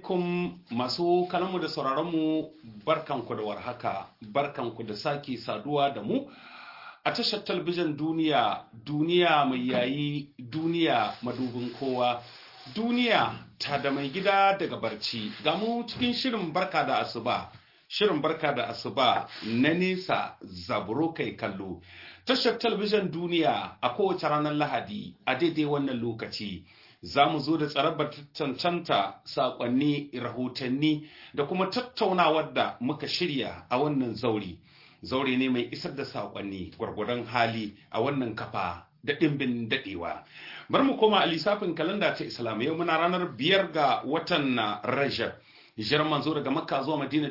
alaikum masu kalamu da sauraronmu barkanku da warhaka barkanku da sake saduwa da mu a tashar talabijin duniya duniya mai yayi duniya madubin kowa duniya ta da mai gida daga barci ga mu cikin shirin barka da asuba shirin barka da asuba na nesa zaburo kai kallo tashar talabijin duniya a kowace ranar lahadi a daidai wannan lokaci za mu zo da tsarabar cancanta saƙonni rahotanni da kuma tattaunawar da muka shirya a wannan zauri zaure ne mai isar da saƙonni gwargwadon hali a wannan kafa da ɗimbin daɗewa bar mu koma a lissafin kalanda ta islam yau muna ranar biyar ga watan na rajab hijirar manzo daga makka zuwa madina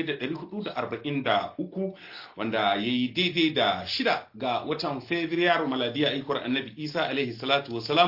1443 wanda ya yi daidai da shida ga watan fabrairu maladiya aikwar annabi isa alaihi salatu wasalam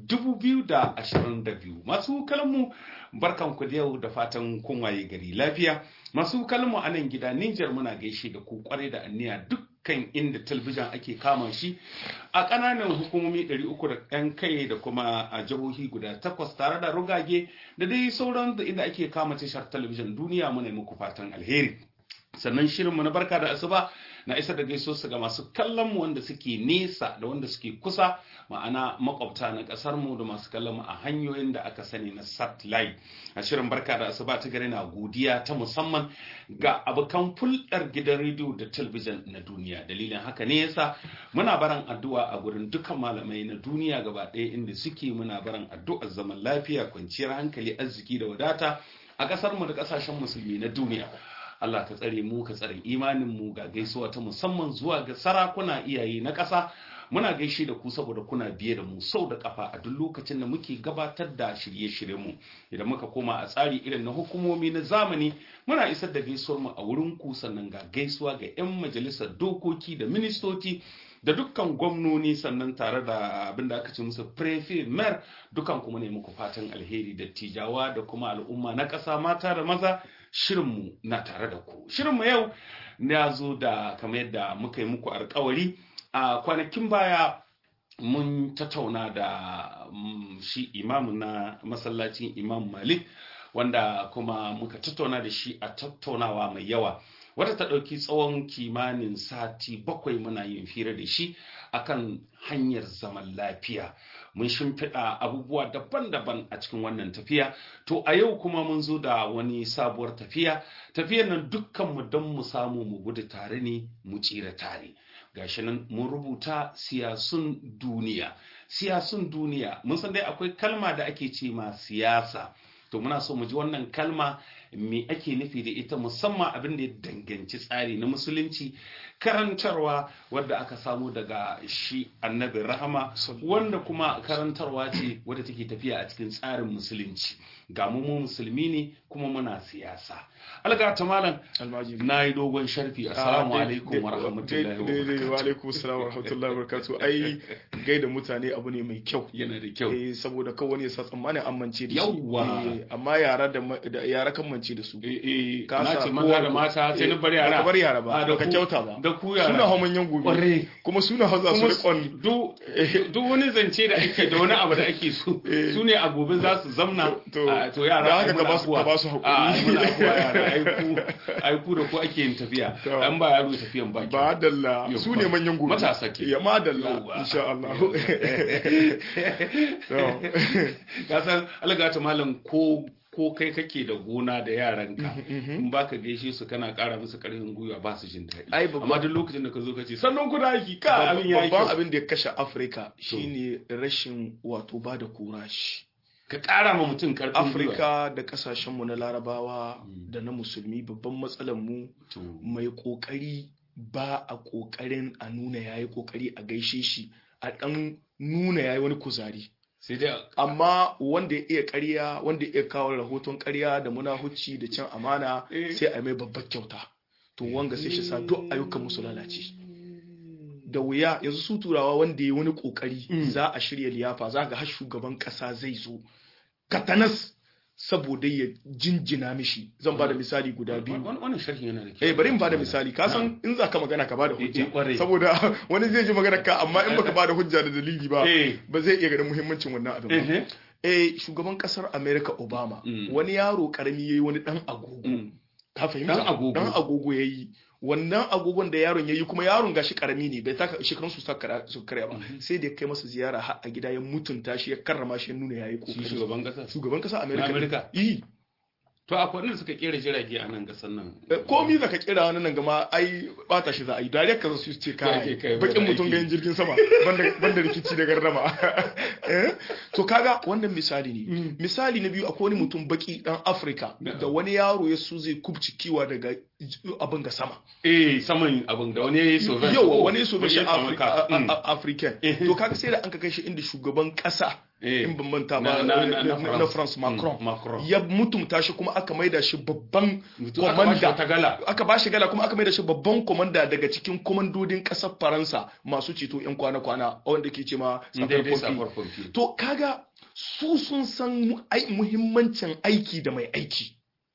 2022 masu kalmu barkan ku da yau da fatan kun waye gari lafiya masu kalmu a nan gida Nijar muna gaishe da ku kwarai da anniya dukkan inda talbijin ake kama shi a ƙananan hukumomi 300 da ɗan kai da kuma a jihohi guda takwas tare da rugage da dai sauran da inda ake kama tashar talabijin duniya muna muku fatan alheri sannan shirinmu na barka da asuba na isa da gaiso su ga masu kallon mu wanda suke nesa da wanda suke kusa ma'ana makwabta na kasar mu da masu kallon mu a hanyoyin da aka sani na satellite a shirin barka da asuba ta gari na godiya ta musamman ga abokan fulɗar gidan rediyo da talabijin na duniya dalilin haka ne yasa muna baran addu'a a gurin dukkan malamai na duniya gaba ɗaya inda suke muna baran addu'ar zaman lafiya kwanciyar hankali arziki da wadata a ƙasar mu da ƙasashen musulmi na duniya Allah ka tsare mu ka tsare imanin mu ga gaisuwa ta musamman zuwa ga sarakuna iyaye na ƙasa muna gaishe da ku saboda kuna biye da mu sau da kafa a duk lokacin da muke gabatar da shirye-shiryen mu idan muka koma a tsari irin na hukumomi na zamani muna isar da gaisuwar mu a wurin ku sannan ga gaisuwa ga 'yan majalisar dokoki da ministoci da dukkan gwamnoni sannan tare da abin da aka ce musu prefe mer dukan kuma ne muku fatan alheri da tijawa da kuma al'umma na ƙasa mata da maza shirinmu na tare da ku shirinmu yau ya zo da kamar yadda muka yi muku alkawari a kwanakin baya mun tattauna da shi imamu na masallacin imam malik wanda kuma muka tattauna da shi a tattaunawa mai yawa wata ta ɗauki tsawon kimanin sati bakwai muna yin fira da shi akan hanyar zaman lafiya mun shimfiɗa abubuwa daban-daban a cikin wannan tafiya to a yau kuma mun zo da wani sabuwar tafiya tafiyar nan dukkanmu don mu samu mu gudu tare ne mu tsira tare gashi nan mun rubuta siyasun duniya siyasun duniya mun san dai akwai kalma da ake ce ma siyasa to muna so mu ji wannan kalma me ake nufi da ita musamman abin da ya danganci tsari na musulunci karantarwa wadda aka samu daga shi annabin rahama wanda kuma karantarwa ce wadda take tafiya a cikin tsarin musulunci ga mu mu musulmi ne kuma muna siyasa alga ta malam na yi dogon sharfi assalamu alaikum wa rahmatullahi wa alaikum assalam wa rahmatullahi wa barakatuh ai gaida mutane abu ne mai kyau yana da kyau eh saboda kawai ne sa tsammanin amince da Yawwa. amma yara da yara kan mance da su eh Ka na sa ce maza da mata sai na bar yara Ba ka bar yara ba Ah, da ba ka ku- kyauta ba da ku yara suna hamanyan gobe Ƙwarai. kuma suna haza su kuma rikon duk duk wani zance da ake da wani abu da ake so Eh. su ne a gobe za su zamna To- Ah, to yara da ai haka ka muna ba su- afuwa. ka ba su haƙuri. Ah, ai muna afuwa yara ai ku ai ku da ku ake yin tafiya To. an ba yaro tafiyan baki ba dalla Yau su ba. ne manyan gobe Matasa ke. ya ma dalla Yauwa. insha Allah ka san algata malam ko ko kai kake da gona da yaranka in baka gaishe su kana kara musu karfin gwiwa ba su jin daɗi Ai, babban- amma duk lokacin da ka zo ka ce sannan ku da aiki ka abin ya yi babban kyau abin da ya kashe Afirka shine rashin wato ba da kurashi ka kara ma mutum karfin gwiwa Afirka da kasashenmu na larabawa da na musulmi babban matsalar mu To, mai kokari ba a kokarin a nuna yayi kokari a gaishe shi a dan nuna yayi wani kuzari sai dai amma wanda ya iya ƙarya wanda ya iya kawo rahoton ƙarya da munahucci da cin amana Eh. sai a mai babbar kyauta to wanga sai shi sa duk ayyukan musu lalace da wuya yanzu su turawa wanda ya wani kokari Mm. za a shirya liyafa za ga har shugaban kasa zai zo katanas saboda ya jinjina mishi zan ba da misali guda biyu Wani- wannan sharhin yana da kyau eh bari in bada misali ka san in za ka magana ka bada Eh, eh, hujja kwarai. saboda wani zai ji magana ka amma in baka bada hujja da dalili ba Eh. ba zai iya ganin muhimmancin wannan abin ba Ehe. eh shugaban kasar America Obama Mm. wani yaro karami yayi wani dan agogo Mm. ka fahimta Dan agogo. dan agogo yayi wannan agogon da yaron yayi kuma yaron gashi karami ne bai taka shekarun su saka su karya ba sai da ya kai masa ziyara har a gida ya mutunta shi ya karrama shi ya nuna yayi shi kokari shugaban kasa shugaban kasar America Na America? yi to akwai wanda suka kera jirage a nan kasar nan komi zaka kira wani nan gama ai bata shi za a yi dariyar ka su ce Kai, kai, kai bai bakin da mutum aiki. ganin jirgin sama banda banda rikici da gardama Eh? to kaga wannan misali ne Mm. misali na biyu akwai wani mutum baki dan Afirka Na'am. da wani yaro ya su zai kubci kiwa daga j- abin ga sama eh saman abin da wani ya yi soviet yau wani so shi Wani ya samu ka. Mm. African Eh. to kaga sai da an ka kai shi inda shugaban kasa Eh. in ban manta Na- ba na- na- na na France Mm, Macron Macron. ya mutumta shi kuma aka maida shi babban Mutum aka bashi wata gala. aka ba shi gala kuma aka maida shi babban komanda daga cikin komandodin kasar Faransa masu ceto yan kwana-kwana wanda ke ce ma daidai Sapeur-Pompier. safar pompi to kaga su sun san mu- ai- muhimmancin aiki da mai aiki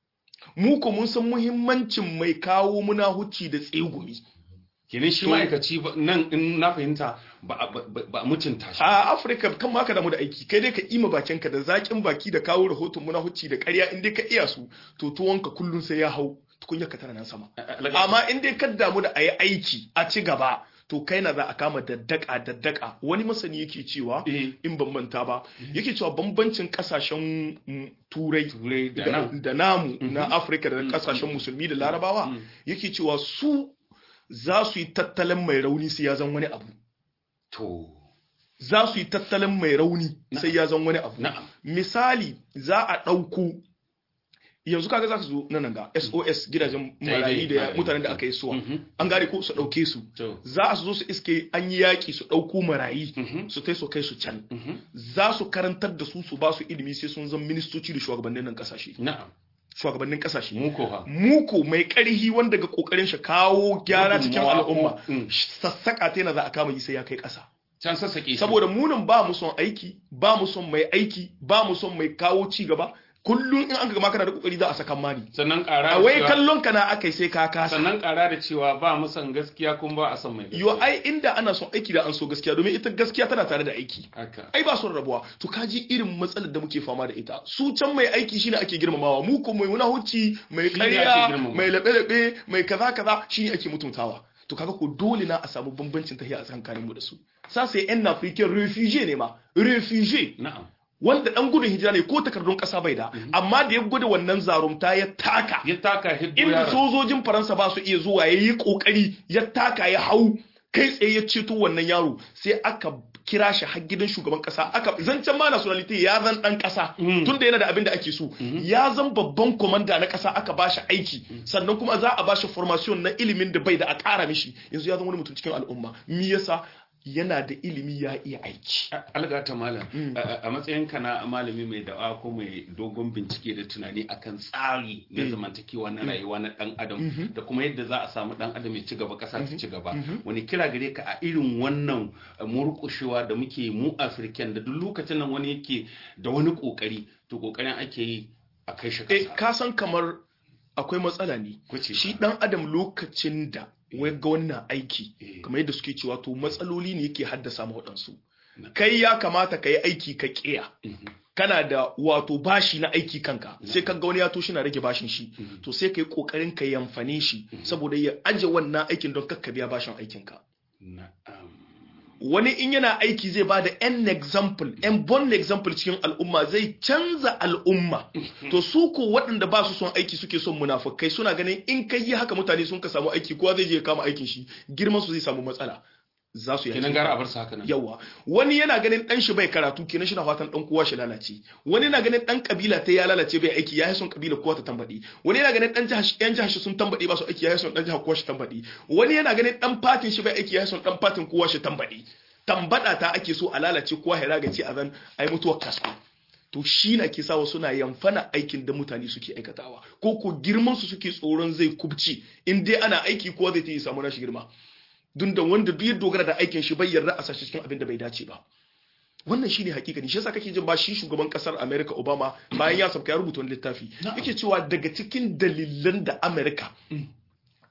mu ko mun san muhimmancin mai kawo muna huci da tsegumi kenan shi ma'aikaci ba- nan in na fahimta ba a- ba- ba a mutunta shi a afirka kan ma ka damu da aiki kai dai ka ima bakinka da zakin baki da kawo rahoton muna huci da ƙarya in dai ka iya su to tuwonka kullum sai ya hau tukunya ka tana nan sama amma in dai ka damu da a yi aiki a ci gaba to kai na za a kama daddaka daddaka wani masani yake cewa Eh. in ban manta ba yake cewa bambancin kasashen mm, turai turai da da nan da namu na afirka da kasashen musulmi da larabawa yake cewa su za su yi tattalin mai rauni sai ya zan wani abu to za su yi tattalin mai rauni sai ya zan wani abu na'am misali za a ɗauko yanzu kaga za su zo nan ga sos gidajen marayi da marayu. mutanen da aka yi suwa Mhm. an gane ko su ɗauke su to za su zo su iske an yi yaƙi su ɗauko marayi Mhm. su tai su kai su can Mhm. za su karantar da su su ba su ilimi sai sun zama ministoci da shugabannin nan ƙasashe na'am shugabannin ƙasashe mu ko ha muku mai ƙarhi wanda ga ƙoƙarin shi kawo gyara cikin Gudunmawa ko- al'umma Mm. sassaƙa ta yana za a kama yi sai ya kai ƙasa can sassaƙe shi. saboda munin ba mu son aiki ba mu son mai aiki ba mu son mai kawo ci gaba kullum in an ga ma kana da kokari za a saka mani sannan ƙara a da wai cewa- kallon ka na akai sai ka kasa sannan ƙara da cewa ba mu san gaskiya kuma ba a san mai yo gaskiya ai inda ana son aiki da an so gaskiya domin ita gaskiya tana tare da aiki haka ai ba son rabuwa to kaji irin matsalar da muke fama da ita su can mai aiki shine ake girmamawa mu ko mai muna hucci mai Shine ake ƙarya girmamawa. mai laɓe-laɓe mai kaza kaza shine ake mutuntawa to kaga ko dole na a samu bambancin tahiya a tsakanin mu da su sa sai yan african refugee ne ma refugee na'am wanda dan gudun hijira ne ko takardun kasa bai da amma da ya gwada wannan zarumta ya taka ya taka hiddo inda yaron sojojin faransa ba su iya zuwa ya yi kokari ya taka ya hau kai tsaye ya ceto wannan yaro sai aka kira shi har gidan shugaban kasa aka zancen ma nationality ya zan dan kasa Mm. tunda yana da abin da ake so ya zan babban komanda na kasa aka bashi aiki sannan kuma za a bashi formation na ilimin da bai da a kara mishi yanzu ya zama wani mutum cikin al'umma me yasa yana da ilimi ya iya aiki algata malam a- a matsayinka na malami mai da'a ko mai dogon bincike da tunani akan tsari na zamantakewa na rayuwa na dan adam da kuma yadda za a samu dan adam ya ci gaba kasa ta ci gaba wani kira gare ka a irin wannan uh, murƙushewa da muke mu afirkan da duk lokacin nan wani yake da wani kokari to kokarin ake yi a kai shi eh kasa ka san kamar akwai matsala ne Kuce shi ka. dan adam lokacin da wai ga wannan aiki Eh. kamar yadda suke cewa to matsaloli ne yake haddasa ma waɗansu Na. kai ya kamata ka yi aiki ka ƙiya Mhm. kana da wato bashi na aiki kanka sai ka ga wani ya to shi na rage bashin shi to sai ka yi ƙoƙarin ka yamfane shi saboda ya aje wannan aikin don kakka biya bashin aikinka na'am wani in yana aiki zai ba da an example an bon example cikin al'umma zai canza al'umma to su ko waɗanda ba su son aiki suke son munafukai suna ganin in kai yi haka mutane sun ka samu aiki kowa zai je ya kama aikin shi girman su zai samu matsala za su yi kenan gara a bar su haka nan yawa wani yana ganin dan shi bai karatu kenan shi na fatan dan kowa shi lalace wani yana ganin dan kabila ta ya lalace bai aiki ya yi son kabila kowa ta tambadi wani yana ganin dan jihar yan jihar shi sun tambadi ba su aiki ya yi son dan jihar kowa shi tambadi wani yana ganin dan fatin shi bai aiki ya yi son dan fatin kowa shi tambadi tambada ta ake so a lalace kowa ya ragace a zan ai mutuwar kasko to shi na ke sawa suna yamfana aikin da mutane suke aikatawa ko ko girman su suke tsoron zai kubci in dai ana aiki kowa zai ta yi samu nashi girma dun da wanda duk ya dogara da aikin shi bai yarda a sashi cikin abin da bai dace ba wannan shine hakikani shi yasa kake jin ba shi shugaban kasar America Obama bayan ya sabka ya rubuta wani littafi yake cewa daga cikin dalilan da America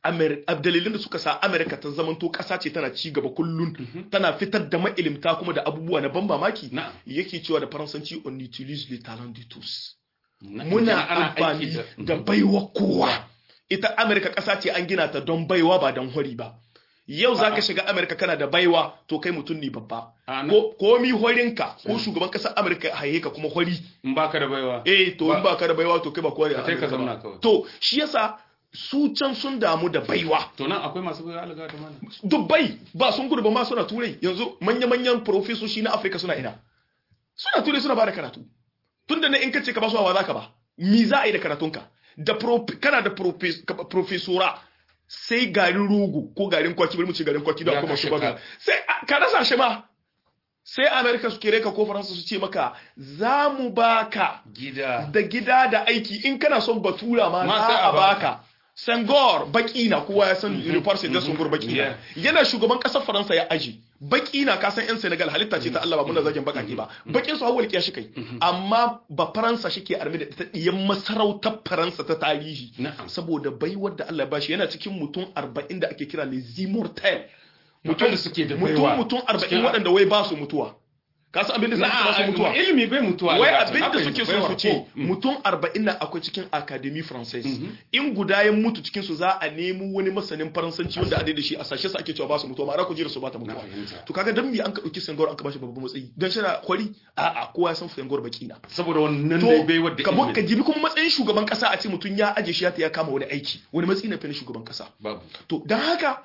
dalilin da suka sa Amerika ta zamanto ƙasa ce tana ci gaba kullun tana fitar da ma'ilimta kuma da abubuwa na ban mamaki yake cewa da faransanci on utilise les talents de tous muna amfani da baiwa kowa ita Amerika ƙasa ce an gina ta don baiwa ba don hori ba yau za ka shiga Amerika kana da baiwa to kai mutum ne babba ko mi horinka ko shugaban ƙasar Amerika haye ka kuma hori in baka da baiwa eh to in baka da baiwa to kai ba kowa kai ka zauna kawai to shi yasa su can sun damu da baiwa to nan akwai masu baiwa alga ta mana dubbai ba sun gudu ba ma suna turai yanzu manya-manyan profesoshi na Afirka suna ina suna turai suna ba da karatu tunda ne in kace ka ba su wa zaka ba mi za a yi da karatunka da kana da profesora sai garin rogo ko garin kwaki bari mu ce garin kwaki da kuma shi baga sai ka rasa shi ma sai america su kere ka ko faransa su ce maka za mu baka gida da gida da aiki in kana son batura ma za a baka Sangor baki na kowa ya san University da Sangor baki na yana shugaban kasar Faransa ya aji baki na ka san yan Senegal halitta ce ta Allah ba muna zagin bakaki ba bakin su hawal shi kai amma ba Faransa shike arme da ta diyan masarautar Faransa ta tarihi saboda baiwar da Allah ya bashi yana cikin mutum 40 da ake kira les immortels mutum da suke da mutum mutum 40 waɗanda wai ba su mutuwa ka san abin da suke ba su mutuwa ilimi bai mutuwa wai abin da suke so su ce mutum 40 na akwai cikin academy française in guda ya mutu cikin su za a nemo wani masanin faransanci wanda a da shi a sashe sa ake cewa ba su mutuwa ma'ana ku jira su ba ta mutuwa to kaga dan me an ka dauki Senghor an ka bashi babban matsayi dan shi na kwari a a kowa ya san Senghor baki na saboda wannan dai bai wadda ilimi ka jibi kuma matsayin shugaban kasa a ce mutum ya aje shi ya kama wani aiki wani matsayi na fa shugaban kasa babu to dan haka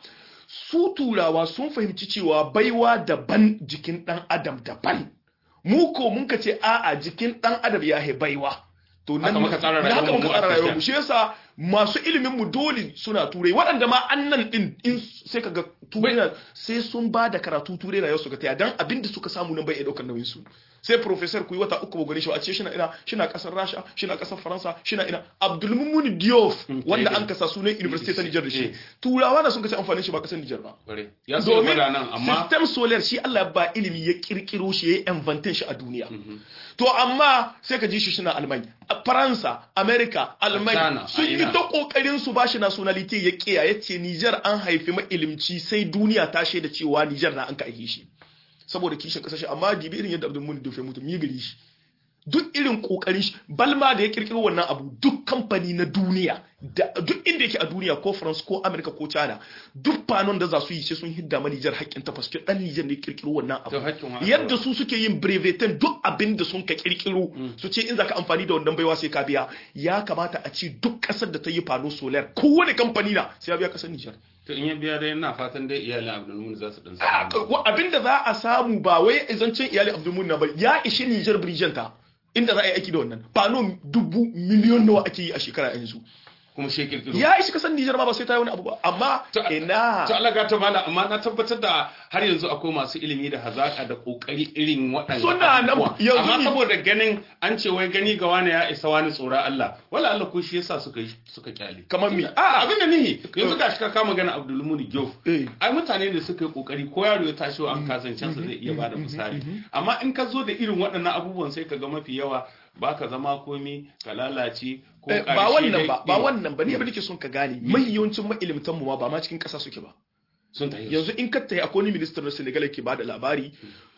su turawa sun fahimci cewa baiwa daban jikin dan adam daban mu ko mun ka ce a'a jikin dan adam ya he baiwa to nan haka muka tsara rayuwar haka muka tsara rayuwar mu shi yasa masu ilimin mu dole suna turai waɗanda ma annan din in sai kaga turai sai sun ba da karatu turai rayuwar su ga taya dan abin da suka samu nan bai iya daukar nauyin su sai professor ku yi wata uku ba gare shi a ce shina ina shina kasar Rasha shina kasar Faransa shina ina Abdul Mumun Diouf wanda an kasa sunan University ta Niger da shi turawa da sun kace amfanin shi ba kasar Niger ba ya so fada nan amma system solar shi Allah ba ilimi ya kirkiro shi ya inventin shi a duniya to amma sai ka ji shi shina Alman Faransa America Alman sun yi ta kokarin su bashi nationality ya kiya yace Niger an haifi ma ilimci sai duniya ta shaida cewa Niger na an ka aihe shi saboda kishin kasashe amma dibi irin yadda Abdul Munin Dofe mutum yi gari shi duk irin kokarin shi balma da ya kirkiro wannan abu duk kamfani na duniya da duk inda yake a duniya ko France ko America ko China duk fanon da za su yi sai sun hidda ma Niger haƙƙin ta faske dan Niger ne kirkiro wannan abu yadda su suke yin brevetin duk abin da sun ka kirkiro su ce in zaka amfani da wannan baiwa sai ka biya ya kamata a ce duk ƙasar da ta yi fano solar kowane kamfani na sai ya biya ƙasar Niger to in ya biya dai ina fatan dai iyalin Abdulmumin za su dan samu abinda za a samu ba wai izancin iyalin Abdulmumin na ba ya ishi Niger Bridgenta inda za a yi aiki da wannan fano dubu miliyon nawa ake yi a shekara yanzu kuma shi kirkiro ya ishi kasan Nijar ma ba sai ta yi wani abu ba amma ina to Allah ga ta mala amma na tabbatar da har yanzu akwai masu ilimi da hazaka da kokari irin waɗannan suna nan yanzu amma saboda ganin an ce wai gani ga wani ya isa wani tsora Allah wala Allah ko shi yasa suka suka kyale kamar mi a abin da nihi yanzu ga shi ka kama gana Abdul Muni Gyof ai mutane ne suka yi kokari ko yaro ya tashi an kazancen sa zai iya bada misali amma in ka zo da irin waɗannan abubuwan sai ka ga mafi yawa ba ka zama komi ka lalace ko ba wannan ba ba wannan ba ne abin da ke son ka gane mai yawancin mailimtan mu ma ba ma cikin ƙasa suke ba sun tafi yanzu in ka tayi akwai wani minister na Senegal ke bada labari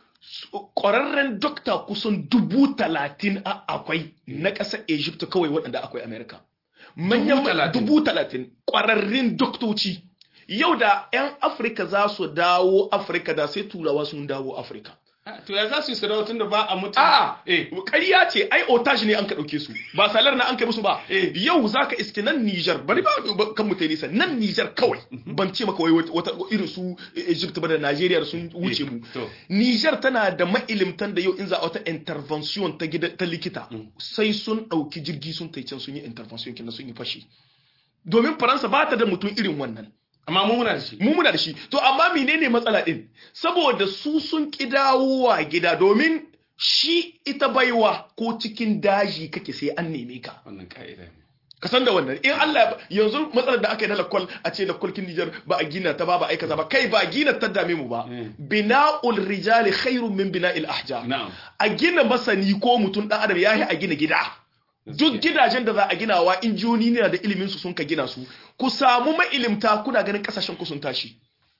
ƙwararren dokta kusan dubu talatin a akwai na ƙasar Egypt kawai waɗanda akwai America manyan dubu talatin ƙwararrun doktoci yau da 'yan Afirka za su dawo Afirka da sai turawa sun dawo Afirka To ya za su yi sarauta tun da ba a mutu. A ƙarya ce ai otage ne an ka ɗauke su ba salar na an kai musu ba. Yau za ka iske nan Nijar bari ba kan mu nisa nan Nijar kawai ban ce maka wai wata irin su Egypt ba da Najeriya da sun wuce mu. Nijar tana da mailimtan da yau in za a wata intervention ta gida ta likita sai sun ɗauki jirgi sun tai can sun yi intervention kenan sun yi fashi. Domin Faransa ba ta da mutum irin wannan. amma mu muna da shi mu muna da shi to amma menene matsala din saboda su sun ki dawowa gida domin shi ita baiwa ko cikin daji kake sai an neme ka wannan ka'ida ne ka san da wannan in Allah yanzu matsalar da aka yi na lakwal a ce lakwal kin Nijar ba a gina ta ba ba aika ba kai ba gina ta dame mu ba bina'ul rijali khairun min bina'il ahjar na'am a gina masani ko mutum dan adam yayi a gina gida duk gidajen da za a ginawa injiyoni ne da ilimin su sun ka gina su ku samu mailimta kuna ganin kasashen ku sun tashi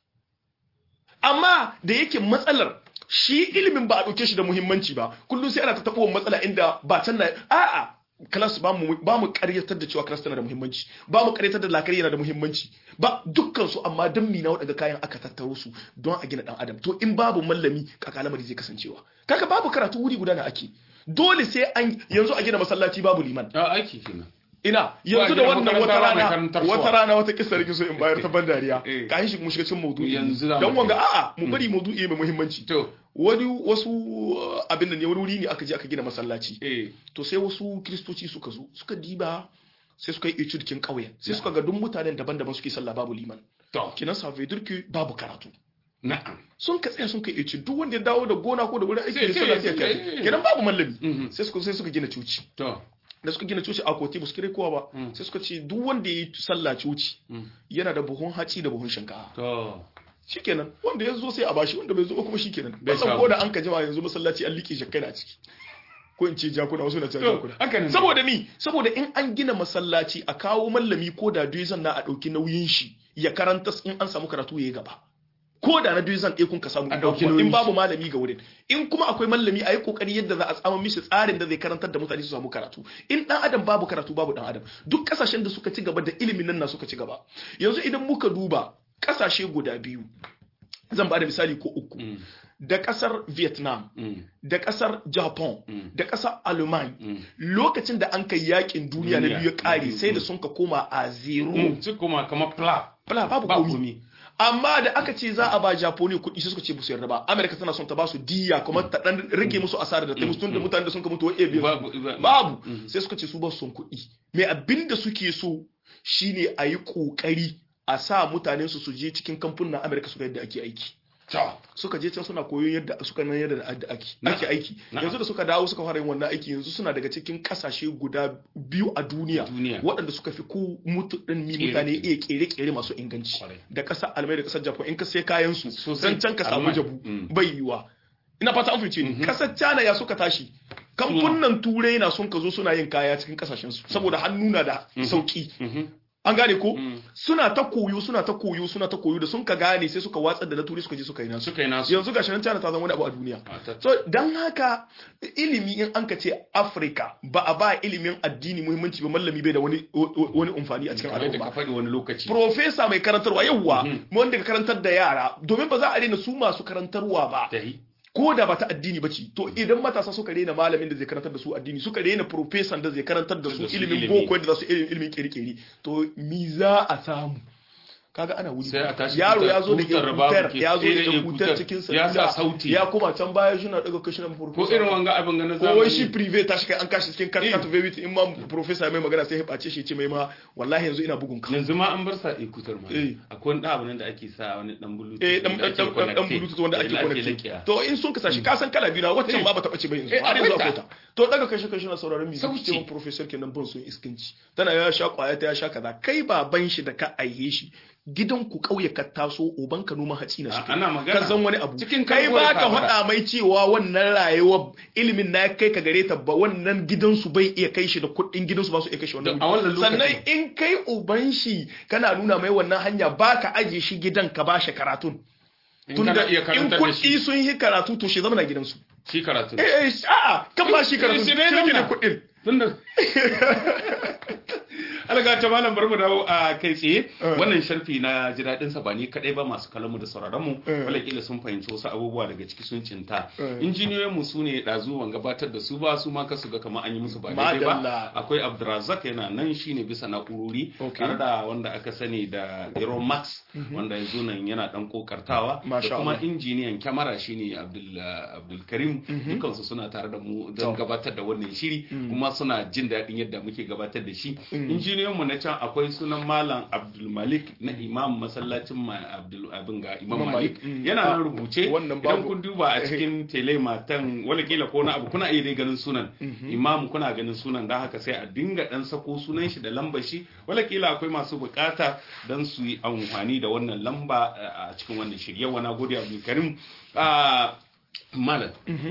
amma da yake matsalar shi ilimin ba a ɗauke shi da muhimmanci ba kullum sai ana ta taɓa matsala inda ba can na a'a class ba mu ba mu ƙaryatar da cewa class tana da muhimmanci ba mu ƙaryatar da lakari yana da muhimmanci ba dukkan su amma dan mina waɗanda kayan aka tattaro su don a gina dan adam to in babu mallami kaka lamari zai kasancewa kaka babu karatu wuri guda na ake dole sai an yanzu a gina masallaci babu liman a aiki kenan ina yanzu da gina wannan wata makaranta ba mai rana karantar suwa. wata rana wata kissa da so in bayar ta ban dariya Eh. ka shi mu shiga cikin maudu'i Yanzu za mu dan wanga kai. a'a mu bari maudu'i mai muhimmanci to wani wasu uh, abin da ne wani wuri ne aka je aka gina masallaci eh to sai wasu kristoci suka zo suka diba sai suka yi etudikin ƙauyen sai suka ga duk mutanen daban-daban suke sallah babu liman to kinan sa veut dire que babu karatu na'am sun ka tsaya sun kai etude duk wanda ya dawo da gona ko da wurin aiki Sai- da sai- sallah sai ya kai sai- kenan babu mallami Mhm. sai suka sai suka gina coci to da suka gina coci a kote ba su kire kowa ba Mm. sai suka ce duk wanda ya yi sallah coci Mm. yana da buhun haci da buhun shinkafa to shikenan wanda ya zo sai a bashi wanda bai zo ba kuma shikenan Bai bai san samu. ko da an ka jima yanzu masallaci an liƙe shakkai na ciki ko in ce jakuna wasu na ce to jakuna haka ne saboda mi saboda in an gina masallaci a kawo mallami ko da duizan na a ɗauki nauyin shi ya karanta in an samu karatu ya yi gaba ko da na duizan ɗaya kun ka samu A in ɗauki babu- nauyin in babu malami ga wurin in kuma akwai mallami a yi kokari yadda za a tsama mishi tsarin da zai karantar da mutane su samu karatu in dan adam babu karatu babu dan adam duk kasashen da suka ci gaba da ilimin nan na suka ci gaba yanzu idan muka duba kasashe guda biyu zan ba da misali ko uku Mm. da kasar vietnam Mm. da kasar japan Mm. da kasar alman Mm. lokacin da an kai yakin duniya na Duniya. biyu ya kare Mm. sai da sun ka koma a zero Mm. su kuma kamar pla Bala, babu ba komi komi amma da aka ce za a ba japoni kuɗi sai suka ce musu yarda ba amerika tana son ta ba su diya kuma ta dan rage musu asara da ta musu tun da mutanen da sun ka mutu wa biyu babu ba- babu Mm. sai suka ce su ba su son kuɗi mai abin da suke so shine a yi ƙoƙari a sa mutanen su su je cikin kamfunan amerika su ga yadda ake aiki to suka je can suna koyon yadda suka nan yadda da ake Na'am. ake aiki Na'am. yanzu da suka dawo suka fara yin wannan aiki yanzu suna daga cikin kasashe guda biyu a duniya Duniya. waɗanda suka fi ku mutu ɗin mi Kere- mutane iya kere-kere masu inganci Kwarai. da ƙasar almai da ƙasar japan in ka sai kayan su Sosai. zan can ka samu Almai. jabu Mm. bai yiwa ina fata an fice ni Mhm. ƙasar china ya suka tashi kamfunan turai na sun ka zo suna yin kaya cikin kasashen su saboda hannu na da sauki Mhm. an gane ko Mm. suna ta koyo suna ta koyo suna ta koyo da sun ka gane sai suka watsar da na turai suka je suka yi nasu suka yi nasu yanzu gashi nan China ta zama wani abu a duniya Ah, ta- so dan haka ilimi in an ka ce Africa ba a ba ilimin addini muhimmanci ba mallami bai da wani wani amfani a cikin kamar da ka al'umma faɗi wani lokaci professor mai karantarwa yawwa Mhm. wanda ka karantar da yara domin ba za a daina su masu karantarwa ba ta yi ko da ba ta addini ba ce to idan matasa suka rena malamin da zai karantar da su addini suka rena professor da zai karantar da su Da su ilimin ilimi. boko da za su ilimin ilimin kiri-kiri to mi za a samu kaga ana wuri Sai a tashi yaro tutar- ya zo da tutar hutar babu ke- ya zo eh, da eh, hutar hutar. cikin Ya sa salula, sauti. ya kuma can baya shi na daga kashi na ko professor irin wanga abin ganin ko wai shi zamani prive ta shi kai an kashi cikin Eh. karkata vevit in ma professor ya mai magana sai ya bace shi ya ce mai ma wallahi yanzu ina bugun ka yanzu ma an bar sa ikutar ma Eh. akwai wani abu nan da ake sa wani dan bulutu eh dan dan dan dan bluetooth wanda ake connect to in sun kasa shi ka san kala biyu na waccan Eh. ma ba ta bace ba yanzu Eh, har yanzu akwai akwai ta. ta to daga kashi kashi na sauraron music Sauti. ce professor kenan ban sun iskanci tana ya sha kwaya ta ya sha kaza kai baban shi da ka aihe shi gidan ku kauye ka taso uban ka noma hatsi na shi A- ana magana. ka san wani abu Cikin kai karbuwar ba ka kafara. faɗa mai cewa wannan rayuwa ilimin na kai ka gare ta ba wannan gidansu bai iya kai shi da kuɗin gidansu ba su iya kai shi wannan Da- a wannan wuri. lokacin. sannan in kai uban shi kana nuna mai wannan hanya ba ka aje shi gidan ka ba shi karatun in tunda kana iya in karantar da kuɗi shi sun yi karatu to shi zama na gidansu shi karatu eh eh a'a kan ba shi karatu Eh, shi shi ne ne zamna. kuɗin tunda alga ta malam bar mu dawo a kai tsaye Eh. wannan sharfi na ji daɗin sa ba ni kadai ba masu kallon mu da sauraron mu Eh. wala kila sun fahimci wasu abubuwa daga ciki sun cinta Eh. injiniyoyin mu sune dazu wan gabatar da su ba su ma kasu ga kamar an yi musu ba daidai ba Madalla. akwai Abdulrazak yana nan shine bisa na'urori Okay. tare da wanda aka sani da Hero Max wanda yanzu nan yana dan kokartawa Masha da kuma Allah. injiniyan kyamara shine Abdul Abdul Karim dukansu suna tare da mu don To. gabatar da wannan shiri kuma suna jin daɗin yadda muke gabatar da shi Mm. injiniyan mu na can akwai sunan malam Abdul Malik na imam masallacin ma Abdul abin ga Imam Imam Malik Malik, mm. yana Ah, nan rubuce wannan idan babu- kun duba a cikin tele matan wala kila ko na abu kuna iya dai ganin sunan imam kuna ganin sunan dan haka sai a dinga dan sako sunan shi da lambar shi wala kila akwai masu bukata dan su yi amfani da wannan lamba a cikin wannan shirye wa nagode Abdul Karim a malam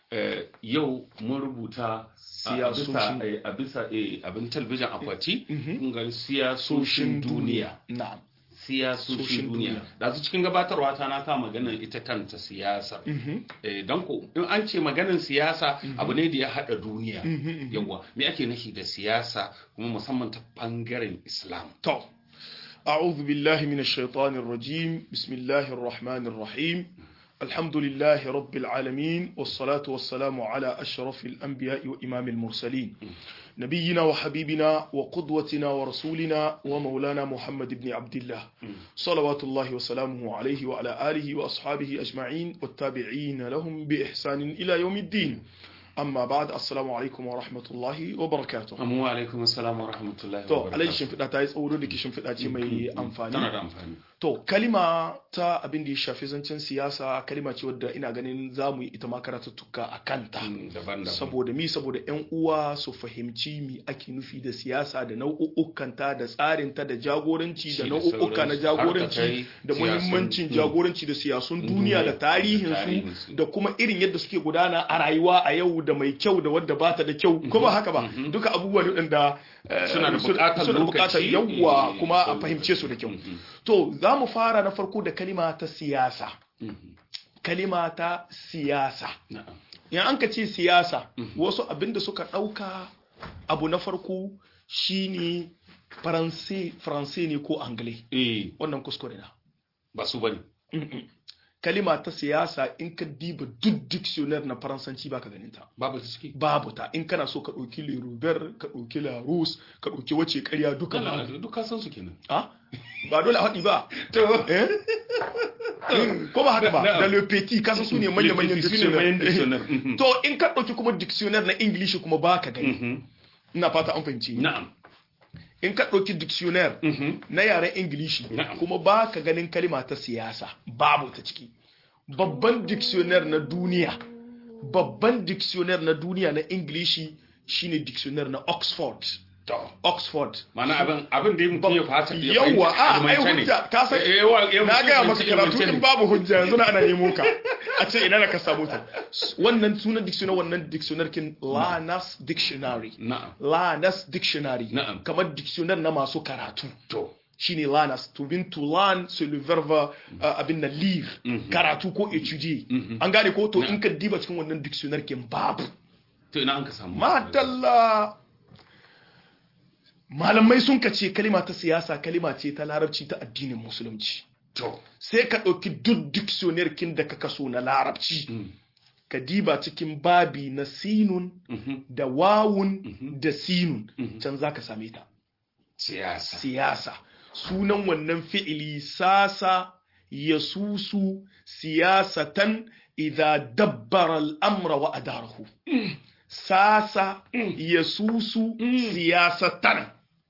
eh, yau mun rubuta a- a Siyasoshin- bisa eh, a bisa eh, abin talbijin akwati Mhm. kun ga siyasoshin duniya na'am siyasoshin Soshin duniya duniya. da su cikin gabatarwa ta na kama maganar ita kanta siyasa Mhm. eh, don ko in an ce maganar siyasa abu ne da ya hada duniya Mhm, mhm. yawa me ake nufi da siyasa kuma musamman ta bangaren islam طب أعوذ بالله من الشيطان الرجيم بسم الله الرحمن الرحيم الحمد لله رب العالمين والصلاة والسلام على أشرف الأنبياء وإمام المرسلين نبينا وحبيبنا وقدوتنا ورسولنا ومولانا محمد بن عبد الله صلوات الله وسلامه عليه وعلى آله وأصحابه أجمعين والتابعين لهم بإحسان إلى يوم الدين أما بعد السلام عليكم ورحمة الله وبركاته Amma wa alaikum assalam wa rahmatullahi wa To, barakatuh. alai shimfiɗa ta yi tsauro da ke shimfiɗa ce mai Tana amfani. da amfani. To, kalima ta abin da ya shafi zancen siyasa, kalima ce wadda ina ganin za mu yi ita ma karatuttuka a kanta. Mm, Daban-daban. Saboda mi, saboda 'yan uwa su fahimci mi ake nufi da siyasa da nau'ukkanta da tsarinta da jagoranci da Shi da nau'uka na sauransu, har ta jagoranci kai da siyasun- muhimmancin Mm. jagoranci da siyasun duniya Duniya, da da tarihinsu tarihinsu. da kuma irin yadda suke gudana a rayuwa a yau da mai kyau da wadda bata da kyau ko ba haka ba duka abubuwa ne waɗanda eh, Suna da buƙatar suna da buƙatar lokaci, yawwa eh, kuma a sau- fahimce su da kyau Mhm. to za mu fara na farko da kalima ta siyasa Mhm. kalima ta siyasa Na'am. in an ka ce siyasa wasu abin da suka ɗauka abu na farko shine faranse faranse ne ko angle Eh, wannan kuskure na ba su bane. kalima ta siyasa in ka diba duk dictionary na faransanci baka ganin ta Babu ta ciki. babu ta in kana so ka ɗauki le Robert ka ɗauki la Rus ka ɗauki wace ƙarya duka Kala babu duk ka san su kenan. Ah? ba dole a haɗi ba To, eh Mm, ko ba haka ba Na'am. da le petit kasa su ne manya-manyan su ne manyan dictionary. dictionary Mhm. to in ka ɗauki kuma dictionary na English kuma baka gani Mhm. ina fata an fahimci ni. Na'am. in ka ɗauki dictionary Mhm. na yaren ingilishi Na'am. kuma ba ka ganin kalima ta siyasa babu ta ciki babban dictionary na duniya babban dictionary na duniya na ingilishi shine dictionary na oxford To. oxford Mana abin abin da mutum ya fata ya Yawwa, fahimta a, ai ilmance ne. hujja, ka san- Eh, eh, wa- eh, na gaya maka ilmance- karatu ilmance in ne. babu hujja yanzu na ana nemo ka a ce ina da ka samu ta wannan sunan dictionary wannan dictionary kin lanas dictionary Na'am. lanas dictionary Na'am. kamar dictionary na masu karatu To. shine lanas to bin to learn c'est le verbe uh, abin na lire karatu ko étudier an gane ko to in ka diba cikin wannan dictionary kin babu To ina an ka samu. madalla malamai sun ka ce kalima ta siyasa kalima ce ta larabci ta addinin musulunci To. sai ka ɗauki duk dictionary kin da ka kaso na larabci Mm. ka diba cikin babi na sinun Mhm. da wawun da sinun can za ka same ta Siyasa. siyasa sunan wannan fi'ili sasa ya susu siyasatan idha dabbara al'amra wa adarahu sasa ya susu siyasatan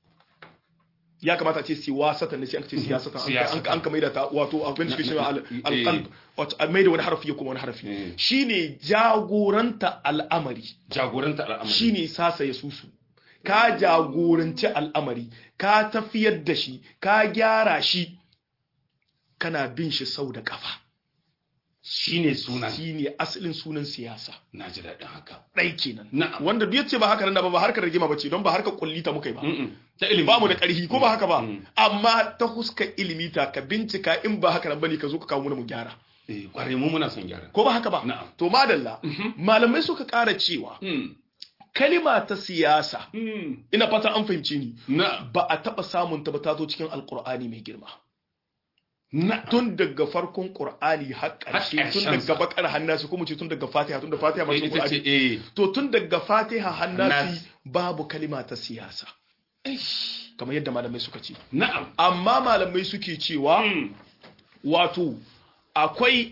ya kamata a ce siwasatan ne sai an ce siyasatan an an ka maida ta wato abin da suke cewa al- alqalb wato a maida wani harafi ya kuma wani harafi Mm. shine jagoranta al'amari Jagoranta al'amari. shine sasa ya susu ka jagoranci al'amari ka tafiyar da shi ka gyara shi kana bin shi sau da kafa Shine sunan. shine asalin sunan siyasa Na ji daɗin haka. ɗai kenan Na'am. wanda duk yace ba haka nan ba ba harkar rigima bace don ba harkar kullita muka yi ba Mm-mm. Ta ilimi. ba mu da ƙarfi ko ba haka ba Mm. amma ta huska ilimi ta ka bincika in ba haka nan bane ka zo ka kawo mana mu gyara Eh, Kware mu muna son gyara. ko ba haka ba Na'am. to madalla malamai suka ƙara cewa Mm. kalima ta siyasa Mm. ina fata an fahimce ni Na'am. ba a taɓa samun ta ba ta zo cikin alkur'ani mai girma Na'am. tun daga farkon qur'ani har ƙarshe Har tun ƙarshensa. daga bakar hannasi kuma ce tun daga fatiha tun da fatiha ba Eh, cikin Ita ce qur'ani eh. to tun daga fatiha hannasi Hannasi. babu kalima ta siyasa kamar yadda malamai suka ce Na'am. amma malamai suke cewa Mm. wato akwai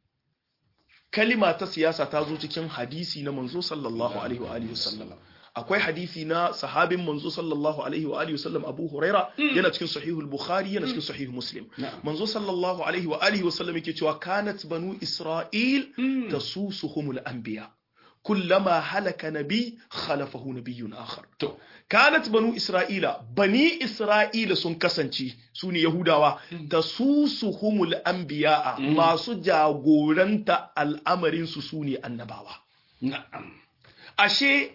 kalima ta siyasa ta zo cikin hadisi na manzo sallallahu alaihi wa alihi wasallam akwai hadisi na sahabin manzo sallallahu alaihi wa alihi wasallam Abu Huraira yana cikin sahihul Bukhari yana cikin sahih Muslim Na'am. manzo sallallahu alaihi wa alihi wasallam yake cewa kanat banu Isra'il tasusuhumul anbiya kullama halaka nabi khalafahu nabiyyun akhar To. kanat banu isra'ila bani isra'ila sun kasance su ne yahudawa da su suhumul anbiya'a masu jagoranta al'amarin su su ne annabawa na'am ashe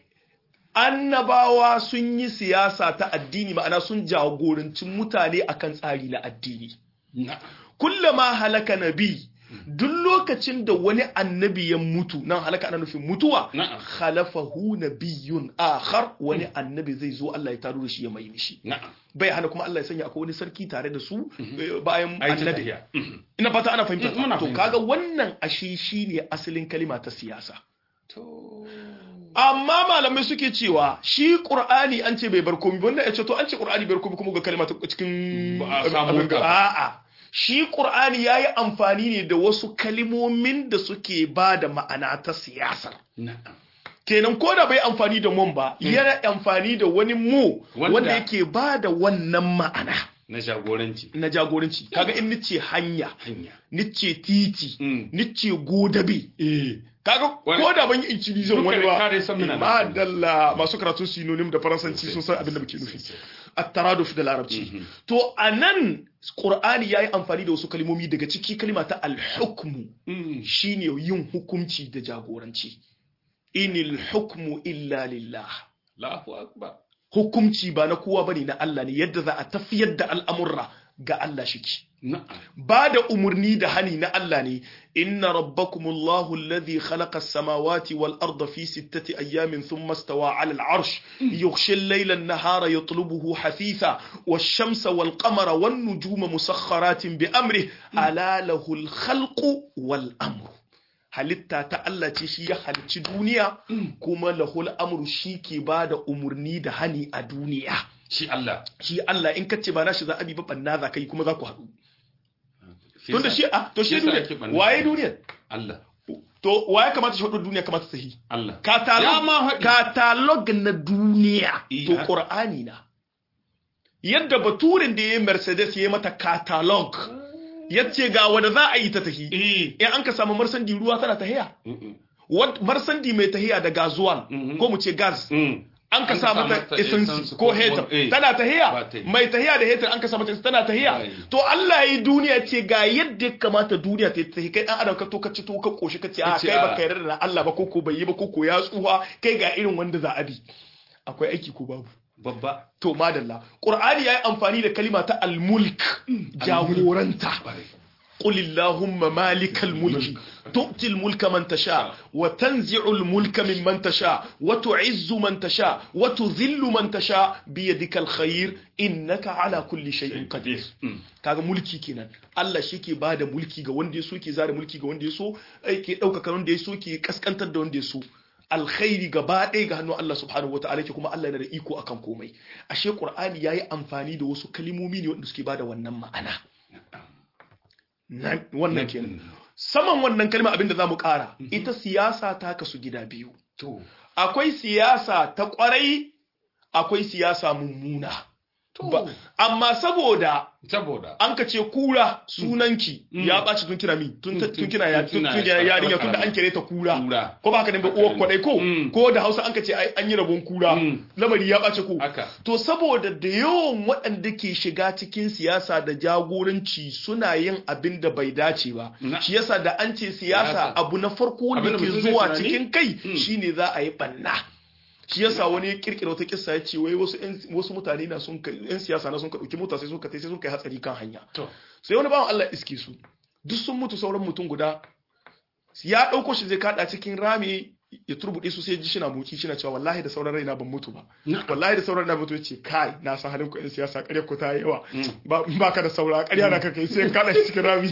annabawa sun yi siyasa ta addini ma'ana sun jagoranci mutane akan tsari na addini na'am kullama halaka nabi duk lokacin da wani annabi ya mutu nan halaka ana nufin mutuwa Na'am. khalafahu nabiyyun akhar wani annabi zai zo Allah ya taro da shi ya mai mishi na'am bai hana kuma Allah ya sanya akwai wani sarki tare da su eh, bayan ai ta annabi tafiya Mhm. ina fata ana fahimta Muna to fahimta. kaga wannan ashe shine asalin kalima ta siyasa to amma malamai suke cewa shi qur'ani an ce bai bar komai ba, wannan ya ce to an ce qur'ani bai bar komai kuma ga kalima ta cikin Ba a samu abin ga- ka. a'a shi qur'ani yayi amfani ne da wasu kalimomin da suke ba da ma'ana ta siyasar na'am kenan ko da bai amfani da mun ba yana amfani da wani mu Wanda- wanda yake ba da wannan ma'ana na jagoranci na jagoranci kaga in nice hanya hanya nice titi Mm. nice godabe eh kaga Wani- ko da ban yi incilizan Duka wani da ba kare san muna ma nan. dalla masu karatun synonym da faransanci sun san abin da muke nufi at-taraduf da larabci to anan qur'ani yayi amfani da wasu kalmomi daga ciki kalma ta al-hukmu Mm. shine yin hukunci da jagoranci inil hukmu illa lillah Allahu akbar hukunci ba na kowa bane na Allah ne yadda za a tafiyar da al'amurra ga Allah shiki na'am ba da umarni da hani na Allah ne inna rabbakumullahu alladhi khalaqa as-samawati wal arda fi sittati ayyamin thumma istawa 'ala al-'arsh yughshi al-layla an-nahara yatlubuhu hafitha wash-shamsa wal-qamara wan-nujuma musakhkharatin bi amrihi ala lahu al-khalqu wal-amru halitta ta Allah ce shi ya halicci duniya kuma lahul amru shi ke ba da umarni da hani a duniya shi Allah shi Allah in kace ba nashi za a bi ba banna za ka yi kuma za ku haɗu Shi tunda yasa- shi a to shi yasa ake duniya banna. waye duniya Allah to waye kamata shi hudu duniya kamata ta yi Allah Ya ma catalog haɗi. catalog na duniya Eh, to ha- qur'ani na yadda baturin da ya yi mercedes ya yi mata catalog yace ga wanda za a yi ta tahi eh in an ka samu marsandi ruwa tana tahiya Mm-mm. Wat- marsandi mai tahiya da gazuwan Mhm. ko mu ce gas Mm. an ka An sa ka sa mata mata essence essence ko ko- heter eh. tana Ba tahiya ta yi. mai tahiya da heter an ka sa mata essence tana Ba tahiya yi. to Allah yi duniya ce ga yadda ya kamata duniya ta tahi kai dan adam ka to ka ci to ka koshi ka ce a ce, kai a- baka yarda da Allah ba koko bai yi ba koko ya tsuha kai ga irin wanda za a bi akwai aiki ko babu babba to madalla qur'ani yayi amfani da kalima ta al-mulk jagoranta قل اللهم مالك الملك تؤتي الملك من تشاء وتنزع الملك ممن تشاء وتعز من تشاء وتذل من تشاء بيدك الخير إنك على كل شيء قدير Mm. kaga mulki kenan Allah shi ke bada mulki ga wanda ya so ke zara mulki ga wanda ya so ai ke ɗaukaka wanda ya so ke kaskantar da wanda ya so alkhairi gaba ɗaya ga hannun Allah subhanahu wataala ke kuma Allah yana da iko akan komai ashe Qur'ani yayi amfani da wasu kalimomi ne wanda suke bada wannan ma'ana Nan- wannan kenan saman wannan kalma abinda za mu ƙara ita siyasa ta kasu gida biyu to akwai siyasa ta ƙwarai akwai siyasa mummuna Ba- amma saboda saboda an ka ce kura sunanki ya ɓaci tun kina mi tun Mm, tun kina ya tun tun- tun tuna- yarinya tun da karama. an kire ta kura Kura. ko ba ka da uwar kwadai ko Mm. ko da Hausa an ka ce ai an yi rabon kura Mm. lamari ya ɓace ko haka to saboda da yawan waɗanda ke shiga cikin siyasa da jagoranci suna yin abin da bai dace ba Na. shi yasa da an ce siyasa Siyasa. abu na farko wanda Abin da ke mutum zai zuwa tunani? cikin kai Mm. shine za a yi banna shi yasa wani ya kirkira wata kissa ya ce wai wasu ƴan- wasu mutane na sun kai yan siyasa na sun ka dauki mota sai suka tai sai sun kai hatsari kan hanya to sai wani bawan Allah iske su duk sun mutu sauran mutum guda ya dauko shi zai kada cikin rami ya turbuɗe su sai ji shi na moki shi na cewa wallahi da sauran raina ban mutu ba Na. wallahi da sauran raina mutu ya ce kai na san halin ku yan siyasa ƙarya ku ta yi yawa Mm. ba ba ka da saura ƙarya na ka kai sai kada shi cikin rami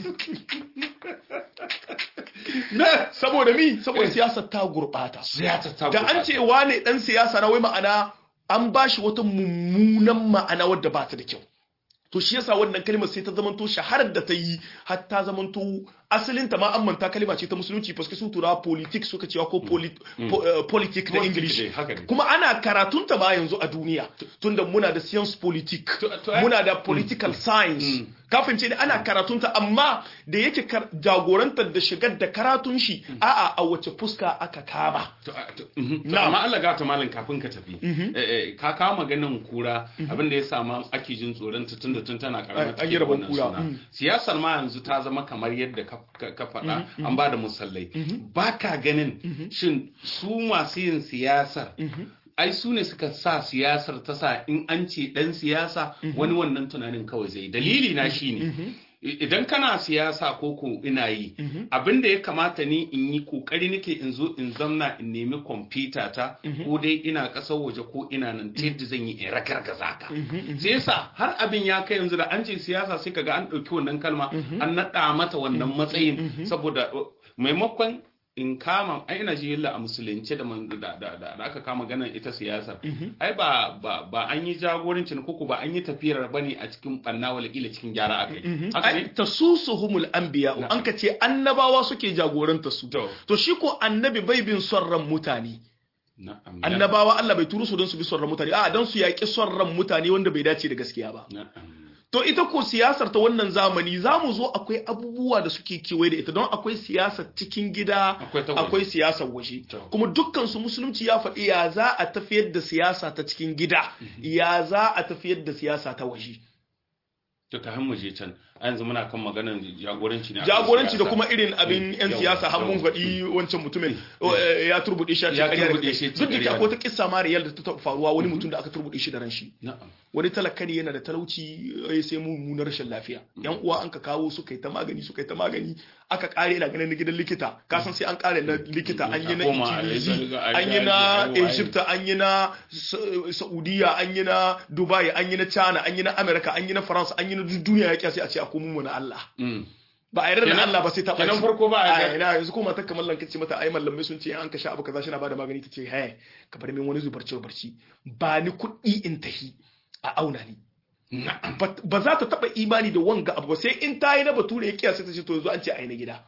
na saboda mi saboda siyasa ta gurɓata siyasa ta da an ce wane dan siyasa na wai ma'ana an ba shi wata mummunan ma'ana wadda ba ta da kyau to shi yasa wannan kalmar sai ta zamanto shaharar da ta yi har ta zamanto asalin ta ma an manta kalma ce ta musulunci paske su tura politics suka cewa ko polit, po, eh, politic da Politic english dai, haka ne. kuma ana karatun ta ma yanzu a duniya tunda muna da science politique To- to ai- muna da political science kafin ce ana karatun ta amma da yake kar- jagorantar da shigar da karatun shi a'a a wace fuska aka kama To, a- to, mhm. To, Na'am. amma Allah gata malam kafin ka tafi Eh, eh, ka kawo maganin kura abinda ya sama ake jin tsoron ta tun da tun tana karamar An- an yi rabon kura, siyasar ma yanzu ta zama kamar yadda ka ka ka faɗa an ba da musallai ba ka ganin shin su masu yin siyasar ai su ne suka sa siyasar ta sa in an ce dan siyasa wani wannan tunanin kawai zai dalili na shine I- idan kana siyasa ko ko ina yi abin da ya kamata ni in yi kokari nake in zo in zamna in nemi kwamfuta ta ko dai ina ƙasar waje ko ina nan ta yadda zan yi in ragargaza ka sai yasa har abin ya kai yanzu da an ce siyasa sai kaga an ɗauki wannan kalma an naɗa mata wannan matsayin saboda uh, maimakon in kama ai ina ji yalla a musulunce da man- da da da da aka kama ganin ita siyasar ai ba ba ba an yi jagorancin koko ba an yi tafiyar bane a cikin banna wala kila cikin gyara akai haka ai ne tasusuhumul anbiya an ka ce annabawa suke jagoranta su To. to shi ko annabi bai bin son ran mutane na'am annabawa Allah bai turu su don su bi son ran mutane a don su yaƙi son ran mutane wanda bai dace da gaskiya ba na'am to ita ko siyasar ta wannan zamani za mu zo akwai abubuwa da suke kewaye da ita don akwai siyasar cikin gida Akwai ta waje. akwai siyasar waje To. kuma dukkan su musulunci ya faɗi ya za a tafiyar da siyasa ta cikin gida ya za a tafiyar da siyasa ta waje to ka mu je can a yanzu muna kan maganar jagoranci ne akan jagoranci da siyasa. kuma irin abin yan Yau, siyasa har mun yau. faɗi wancan mutumin eh, ya turbuɗe shi a Ya cikin ƙarya da turbuɗe kai. shi duk da ke cikin akwai ta kissa mariyar da ta taɓa faruwa wani mutum da aka turbuɗe shi da ran shi na'am wani talaka ne yana da talauci ya sai mummunar rashin lafiya yan uwa an ka kawo suka yi ta magani suka yi ta magani aka kare ina ganin na gidan likita ka san sai an kare na likita an yi na A koma a Ikilisi yi ta- an yi na a yi- a yi- Egypt an yi na Sa- Saudiya an yi na Dubai an yi na China an yi na America an yi na France an yi na duk duniya ya sai a ce a komo mu na Allah Mm. ba a yarda da Kenan- Allah ba sai ta kenan ɓaci. farko ba a a yarda. ina yanzu ko matar kamar lanka ce mata ai mallamai sun ce an ka sha abu kaza shi na bada magani ta ce he ka bar min wani zubarci barci ba ni kuɗi in tahi a auna ni na'am ba ba za ta taba imani da wanga abu ba sai in ta yi na bature ya kiyasa ta ce to yanzu an ce a yi na gida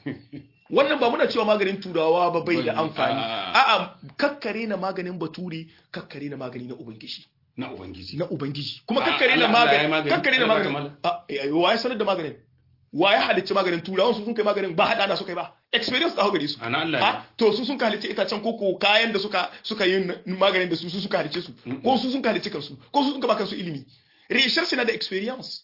wannan ba muna cewa maganin turawa ba bai da Bai- amfani a- a'a kakkare na maganin bature kakkare na magani na ubangiji na ubangiji na ubangiji kuma A- kakkare na Allah- Allah ya yi magani magani. kakkare na Allah ya maganin a eh, wa ya sanar da maganin wa ya halicci maganin turawan su sun kai maganin ba hada da suka yi ba experience da gare su ana Allah ha to su sun halicci itacen koko kayan da suka suka yi maganin da su su suka halicce su ko su sun halicci kansu ko su sun ba kansu ilimi research na da experience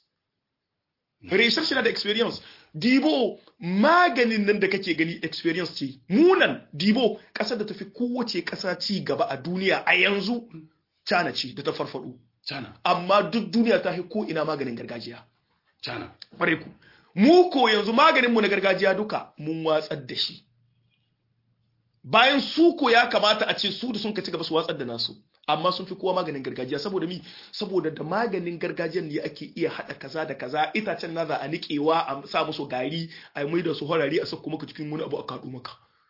research na da experience dibo maganin nan da kake gani experience ce munan dibo kasar da tafi kowace kasa ci gaba a duniya a yanzu China ce da ta farfado cana amma duk duniya ta fi ko ina maganin gargajiya cana bare ku mu ko yanzu maganin mu na gargajiya duka mun watsar da shi bayan su ko ya kamata a ce su da sun ka ci gaba su watsar da nasu amma sun fi kowa maganin gargajiya saboda mi saboda da maganin gargajiyan ne ake iya hada kaza da kaza itacen na za a niƙewa a sa musu gari a mai da su horari a saka maka cikin wani abu a kaɗo maka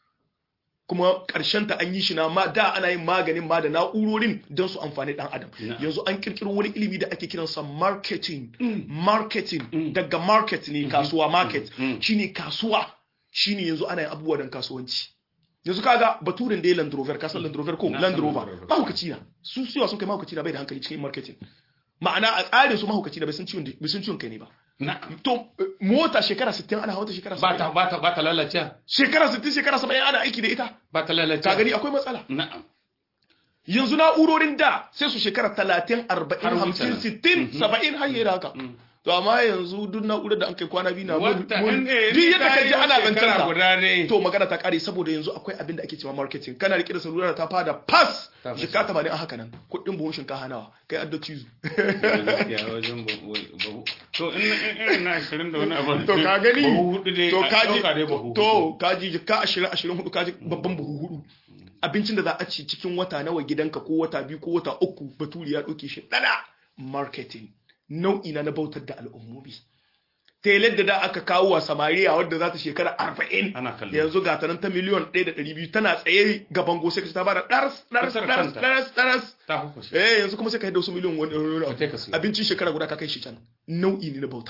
kuma ƙarshen ta an yi shi na ma da ana yin maganin ma da na'urorin don su amfani dan adam Na'am. yanzu an kirkiro wani ilimi da ake kiransa marketing marketing daga market ne kasuwa market Mm. shine kasuwa shine yanzu ana yin abubuwa don kasuwanci yanzu kaga baturin da ya Land Rover ka san Land Rover ko Na Land san Rover Land Rover. mahaukaci na su suwa sun kai mahaukaci na bai da hankali cikin marketing ma'ana a tsarin su mahaukaci na bai san ciwon bai san ciwon kai ne ba na'am to eh, mota shekara 60 ana hawa ta shekara ba ta 70 ba ta ba ta lalace shekara 60 shekara 70 ana aiki da ita ba ta lalace ka gani akwai matsala na'am yanzu na'urorin da sai su shekara 30 40 Har wuce 50 nan. 60 70 har yi da haka to amma yanzu duk na'urar da an kai kwana biyu na mun- wata mun- ne duk yadda ka ji ana zancen shekara sa guda ne to magana ta kare saboda yanzu akwai abin da ake cewa marketing kana rike da salula ta fada pass Ta fashe. shika 80 a haka nan kuɗin buhun shinkafa nawa kai adda cizo gaskiya wajen babu to in in- irin na 20 da wani abu to ka gani bahu hudu dai to a kaji ɗauka dai bahu to hudu. kaji jika 20 20 hudu kaji babban buhu hudu abincin da za a ci cikin wata nawa gidanka ko wata biyu ko wata uku baturi ya ɗauke shi ɗana marketing nau'i na na bautar da al'ummomi telar da da aka kawo wa samariya wadda za ta shekara arba'in Ana kallo. yanzu ga ta nan ta miliyon ɗaya da ɗari biyu tana tsaye gaban go sai ka ji ta bada ɗaras ɗaras Kusa da ɗaras kanta. ɗaras ɗaras ta hukushe eh yanzu kuma sai ka haɗa wasu miliyon wani wani Ka abu. kai ka siyo. abincin shekara guda ka kai shi can nau'i ne na bauta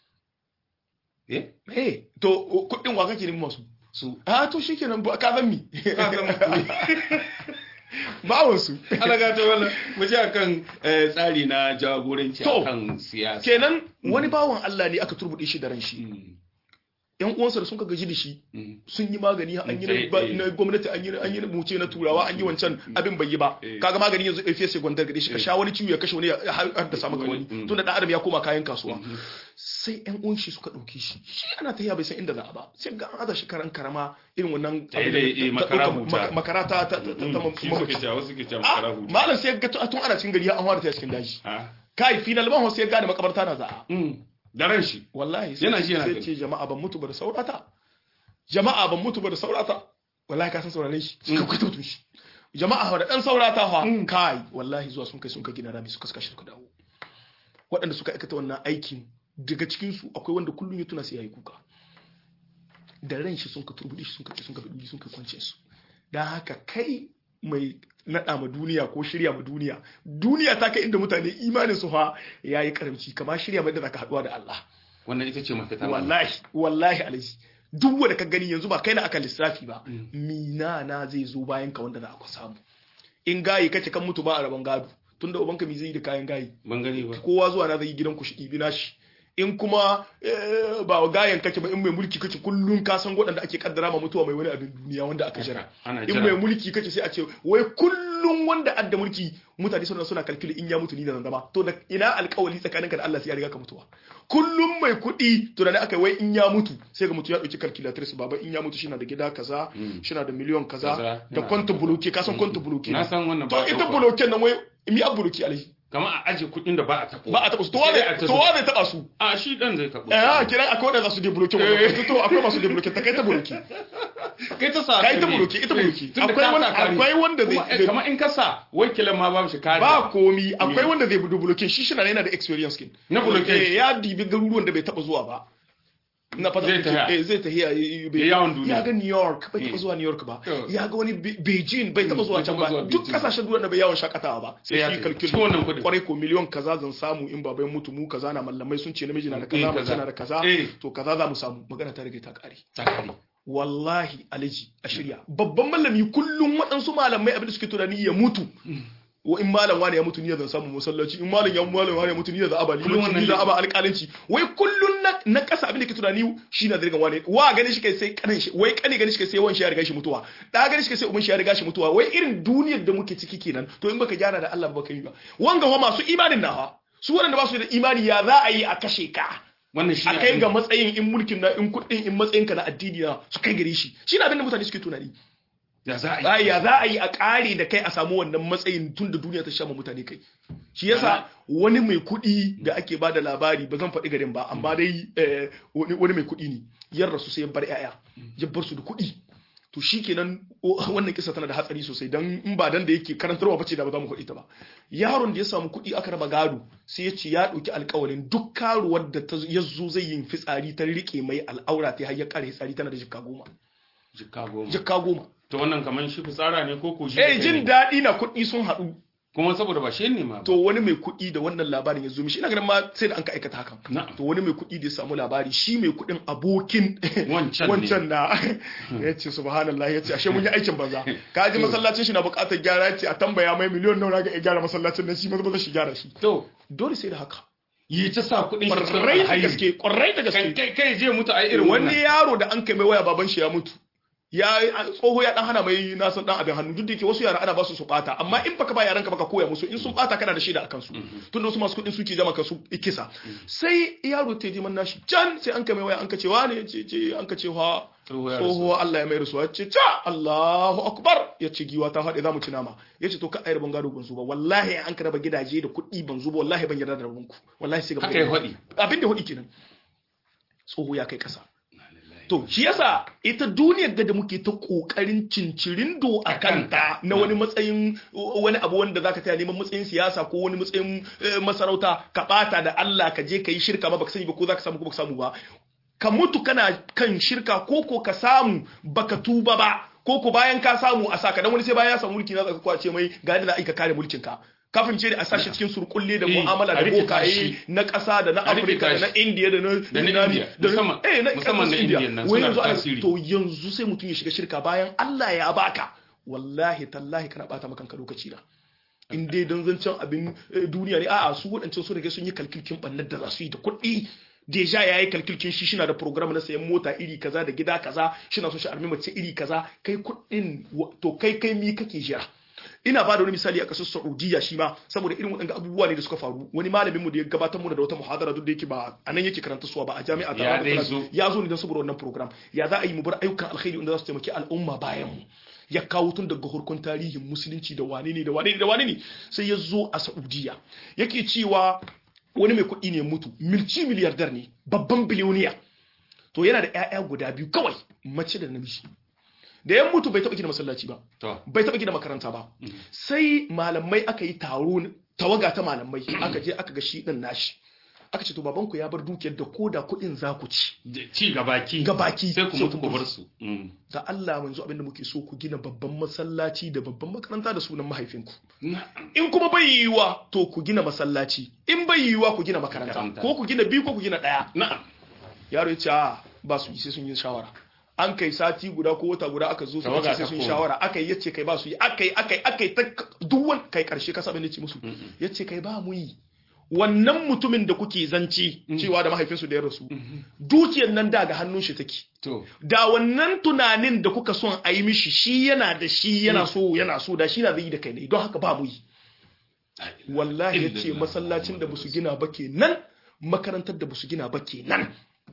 eh eh to kuɗin wa kake neman masu su a to shikenan ba ka zan mi ka san bawon su alaga to wala mu ji akan eh, tsari na jagoranci To. akan siyasa kenan wani bawan Allah ne aka turbuɗe shi da ran shi Mm. yan uwansa da sun ka gaji da shi Mm. sun yi magani an yi na Eh, ba- eh. na gwamnati an yi an yi na muce na turawa an yi wancan abin bai yi ba Eh. kaga magani yanzu efe sai gwandar gade shi ka Eh. sha wani ciwo ya kashe wani ya haddasa maka wani Mm. tunda dan adam ya koma kayan kasuwa Mhm. sai yan uwan shi suka dauke shi shi ana tafiya bai san inda za a ba sai ga an aza shi karan karama irin wannan Eh, abin da- eh, eh, ta- makara ta- huta. maka- makara ta ta ta ta- ta Mm. Shi mamaci. suke cewa wasu suke cewa Ah, makara hutu. malam sai ga tun ana cikin gari an fara ta cikin daji Ah. kai final ban sai ya gane makabarta na za'a Mm. Da ran shi. wallahi sai Yana ji yana sai gani. ce jama'a ban mutu ba da saurata jama'a ban mutu ba da saurata wallahi ka san saurare shi suka kwata mutum shi jama'a da dan saurata fa kai wallahi zuwa sun kai sun ka gina rami suka suka shi suka dawo waɗanda suka aikata wannan aikin daga cikin su akwai wanda kullum ya tuna sai yayi kuka da ran shi sun ka turbuɗe shi sun ka sun ka bi sun ka kwance su dan haka kai mai naɗa ma duniya ko shirya ma duniya duniya ta kai inda mutane imanin su fa yayi karamci kama shirya mai da zaka haɗuwa da Allah Wannan ita ce mafita. wallahi wallahi alaji duk wanda ka gani yanzu ba kai na aka lissafi ba mina na zai zo bayan ka wanda za a samu in gayi kace kan mutu ba a rabon gado tunda ubanka mi zai yi da kayan gayi Ban gani ba. kowa zuwa na zai yi gidan ku shi ɗibi nashi in kuma eh, ba wa gayan kake ba in mai mulki kake kullum ka san waɗanda ake kaddara ma mutuwa mai wani abin duniya wanda aka jira Ana in jira. mai mulki kake sai a ce wai kullum wanda adda mulki mutane suna suna kalkili in ya mutu ni da zan zama to da ina alkawali tsakaninka da Allah sai ya riga ka mutuwa kullum mai kuɗi tunani aka wai in ya mutu sai ga mutu ya ɗauki calculatrice baba in ya mutu shi na da gida kaza shi na da miliyon kaza Kaza, da yana- kwanta buloke ka san kwanta buloke Na san wannan to ba. ita buloken nan wai mi a buloke alai Kamar a aje kuɗin da ba a taɓo. ba a taɓa su to wa Sai a zai taɓo. to wa zai taɓa su A shi dan zai taɓo. eh kiran akwai wanda za su debloke wannan to akwai masu debloke ta kai ta buloke Kai ta sa. kai ta ne. buloke ita buloke Tunda akwai ka wanda sa kari. akwai wanda Kuma, eh, zai Kamar in ka sa wakilan ma babu shi kari. ba komi akwai wanda zai budu buloke shi shi na yana da experience kin Na buloke. Eh, ya dibi garuruwan da bai taɓa zuwa ba na fata Zai tahiya. eh zai tahiya eh, bai- Ya yawon duniya. ya ga New York bai Eh. taɓa zuwa New York ba To. ya ga wani Be- Beijing bai taɓa Mm, zuwa bai can taɓa ba zuwa duk Beijing. kasashen duniya da bai yawon shakatawa ba sai Sai ya shi tafi. kalkul Cikin wannan kuɗin. kwarai ko miliyon kaza zan samu in babai mutu mu kaza na mallamai sun ce namiji na da Eh, kaza mace kaza. na da kaza Eh. to kaza za mu samu magana ta rage ta kare Takari. wallahi alaji a shirya babban malami kullum waɗansu malamai abin da suke tunani ya mutu wa in malam wani ya mutu ni zan samu masallaci in malam ya malam wani ya mutu ni zan aba Kullum limanci wannan ni zan ne. aba alƙalanci wai kullum na na kasa abin da ke tunani shi na zirgan wani wa gani shi kai sai kanin shi wai kani gani shi kai sai wan shi ya riga shi mutuwa da gani shi kai sai uban shi ya riga shi mutuwa wai irin duniyar da muke ciki kenan to in baka gyara da Allah ba baka yi ba wanga wa masu imanin nawa su waɗanda ba su da imani ya za a yi a kashe ka Wannan shi a ne kai abin- ga matsayin in mulkin na in kuɗin in matsayinka na addini na su kai gare shi shi na abin da mutane suke tunani Ya za a yi. ai ya za a yi a ƙare da kai a samu wannan matsayin tun da duniya ta sha ma mutane kai shi yasa wani mai kuɗi da ake ba da labari ba zan faɗi garin ba amma dai eh, wani wani mai kuɗi ne yar rasu sai ya bar 'ya'ya ya bar su da kuɗi to shi kenan o- wannan kisa tana da hatsari sosai dan in ba dan da yake karantarwa bace da ba za mu faɗi ta ba yaron da ya samu kuɗi aka raba gado sai ya ce ya ɗauki alƙawarin duk karuwar da ta ya zo zai yin fitsari ta riƙe mai al'aura ta har ya ƙare fitsari tana da jikka goma Jikka goma. jikka goma To wannan kamar shi fitsara ne ko ko shi. eh da jin kai ne? daɗi na kuɗi sun haɗu Kuma saboda ba shi ne ma. ba. to wani mai kuɗi da wannan labarin ya zo mishi ina ganin ma sai da an ka aikata hakan Na'am. to wani mai kuɗi da ya samu labari shi mai kuɗin abokin Wancan ne. wancan na ya ce subhanallah ya ce ashe mun yi aikin banza ka ji masallacin shi na buƙatar gyara ya ce a tambaya mai miliyon nawa ga ya gyara masallacin nan shi maza maza shi gyara shi To, dole sai da haka yi ta sa kuɗin shi cikin ƙwarai da alhairi. gaske ƙwarai da Kai gaske kai kai je mutu a irin wani wannan. yaro da an kai mai waya baban shi ya mutu ya tsoho ya dan hana mai nasan dan abin hannu duk da yake wasu yara ana ba su su bata amma in baka ba yaran ka baka koya musu in sun bata kana da shaida akan su tunda wasu masu kudin suke jama ka su kisa sai yaro ta ji man nashi can sai an kai mai waya an ka ce wane ce ce an ka ce ha Tsoho ya rasu. tsoho Allah ya mai rasuwa ya ce ca Allahu akbar ya ce giwa ta faɗi za mu ci nama ya ce to ka ayar ban gado ban zo ba wallahi an ka raba gidaje da kuɗi ban zo ba wallahi ban yarda da rabonku wallahi sai ga Haka ya faɗi. abin da faɗi kenan tsoho ya kai ƙasa To, shi yasa ita duniyar ga da muke ta ƙoƙarin cincirindo a kanta na wani matsayin wani abu wanda zaka taya neman matsayin siyasa ko wani matsayin eh, masarauta ka ɓata da Allah ka je ka yi shirka ma baka sani ba ko zaka samu ko baka samu ba. Ka mutu kana kan shirka ko ko ka samu baka tuba ba ko ko bayan ka samu a saka dan wani sai bayan ya samu mulki na zaka kwace mai ga yadda za a yi ka kare mulkin ka. Kafin ce da a sashi cikin surkulle da Eh, mu'amala da a rikita bokaye shi. na ƙasa da na A rikita Afirka da na shi. Indiya da na Da na Yunani, India, da na- musamman- eh, na musamman na ƙasar India. Indian nan Wai suna yanzu da ana- tasiri. to yanzu sai mutum ya shiga shirka bayan Allah ya baka wallahi tallahi kana bata maka kanka lokaci da in dai don zancen abin eh, duniya ne a'a su waɗancan su rage sun yi kalkilkin ɓannar da za su yi da kuɗi deja ya yi kalkilkin shi shina da program na sayan mota iri kaza da gida kaza shina so shi armi mace iri kaza kai kuɗin to kai kai mi kake jira ina ba da wani misali a kasar Saudiya shi ma saboda irin waɗanda abubuwa ne da suka faru wani malamin mu da ya gabatar mu da wata muhadara duk da yake ba a nan yake karanta suwa ba a jami'a ta Ya Ahmadu dai Bello. zo. ya zo ne don saboda wannan program ya za a yi mu bar ayyukan alkhairi wanda za su taimaki al'umma bayan mu ya kawo tun daga harkon tarihin musulunci da wane ne da wane ne da wane ne sai ya zo a Saudiya yake cewa wani mai kuɗi ne mutu milci miliyardar ne babban biliyoniya to yana da 'ya'ya guda biyu kawai mace da namiji da ya mutu bai taɓa gina masallaci ba to bai taɓa gina makaranta ba sai malamai aka yi taro tawaga ta malamai aka je aka ga shi ɗin nashi aka ce to babanku ya bar dukiyar da koda kuɗin za ku ci ci gabaki ga baki sai ku sai mutu ku ku bar bar su Mm. da Allah manzo abinda muke so ku gina babban masallaci da babban makaranta da sunan mahaifinku Na'am. in kuma bai yiwuwa to ku gina masallaci in bai yiwuwa ku gina makaranta Makaranta. ko ku gina biyu ko ku gina ɗaya na'am yaro ya ce a ba su yi sai sun yi shawara an kai sati guda ko wata guda aka zo su Tawaga ce sai ta sun yi koma. shawara aka yi yace kai ba su yi aka yi aka yi aka yi ta duk wani kai karshe ka saba ne ce musu yace kai ba mu yi wannan mutumin da kuke zance cewa da mahaifinsu da ya rasu dukiyar nan da ga hannun shi take to da wannan tunanin da kuka son a yi mishi shi yana da shi yana so yana so da shi na zai yi da kai ne don haka ba mu yi wallahi ya ce Illallah. masallacin da basu gina ba kenan makarantar da basu gina ba kenan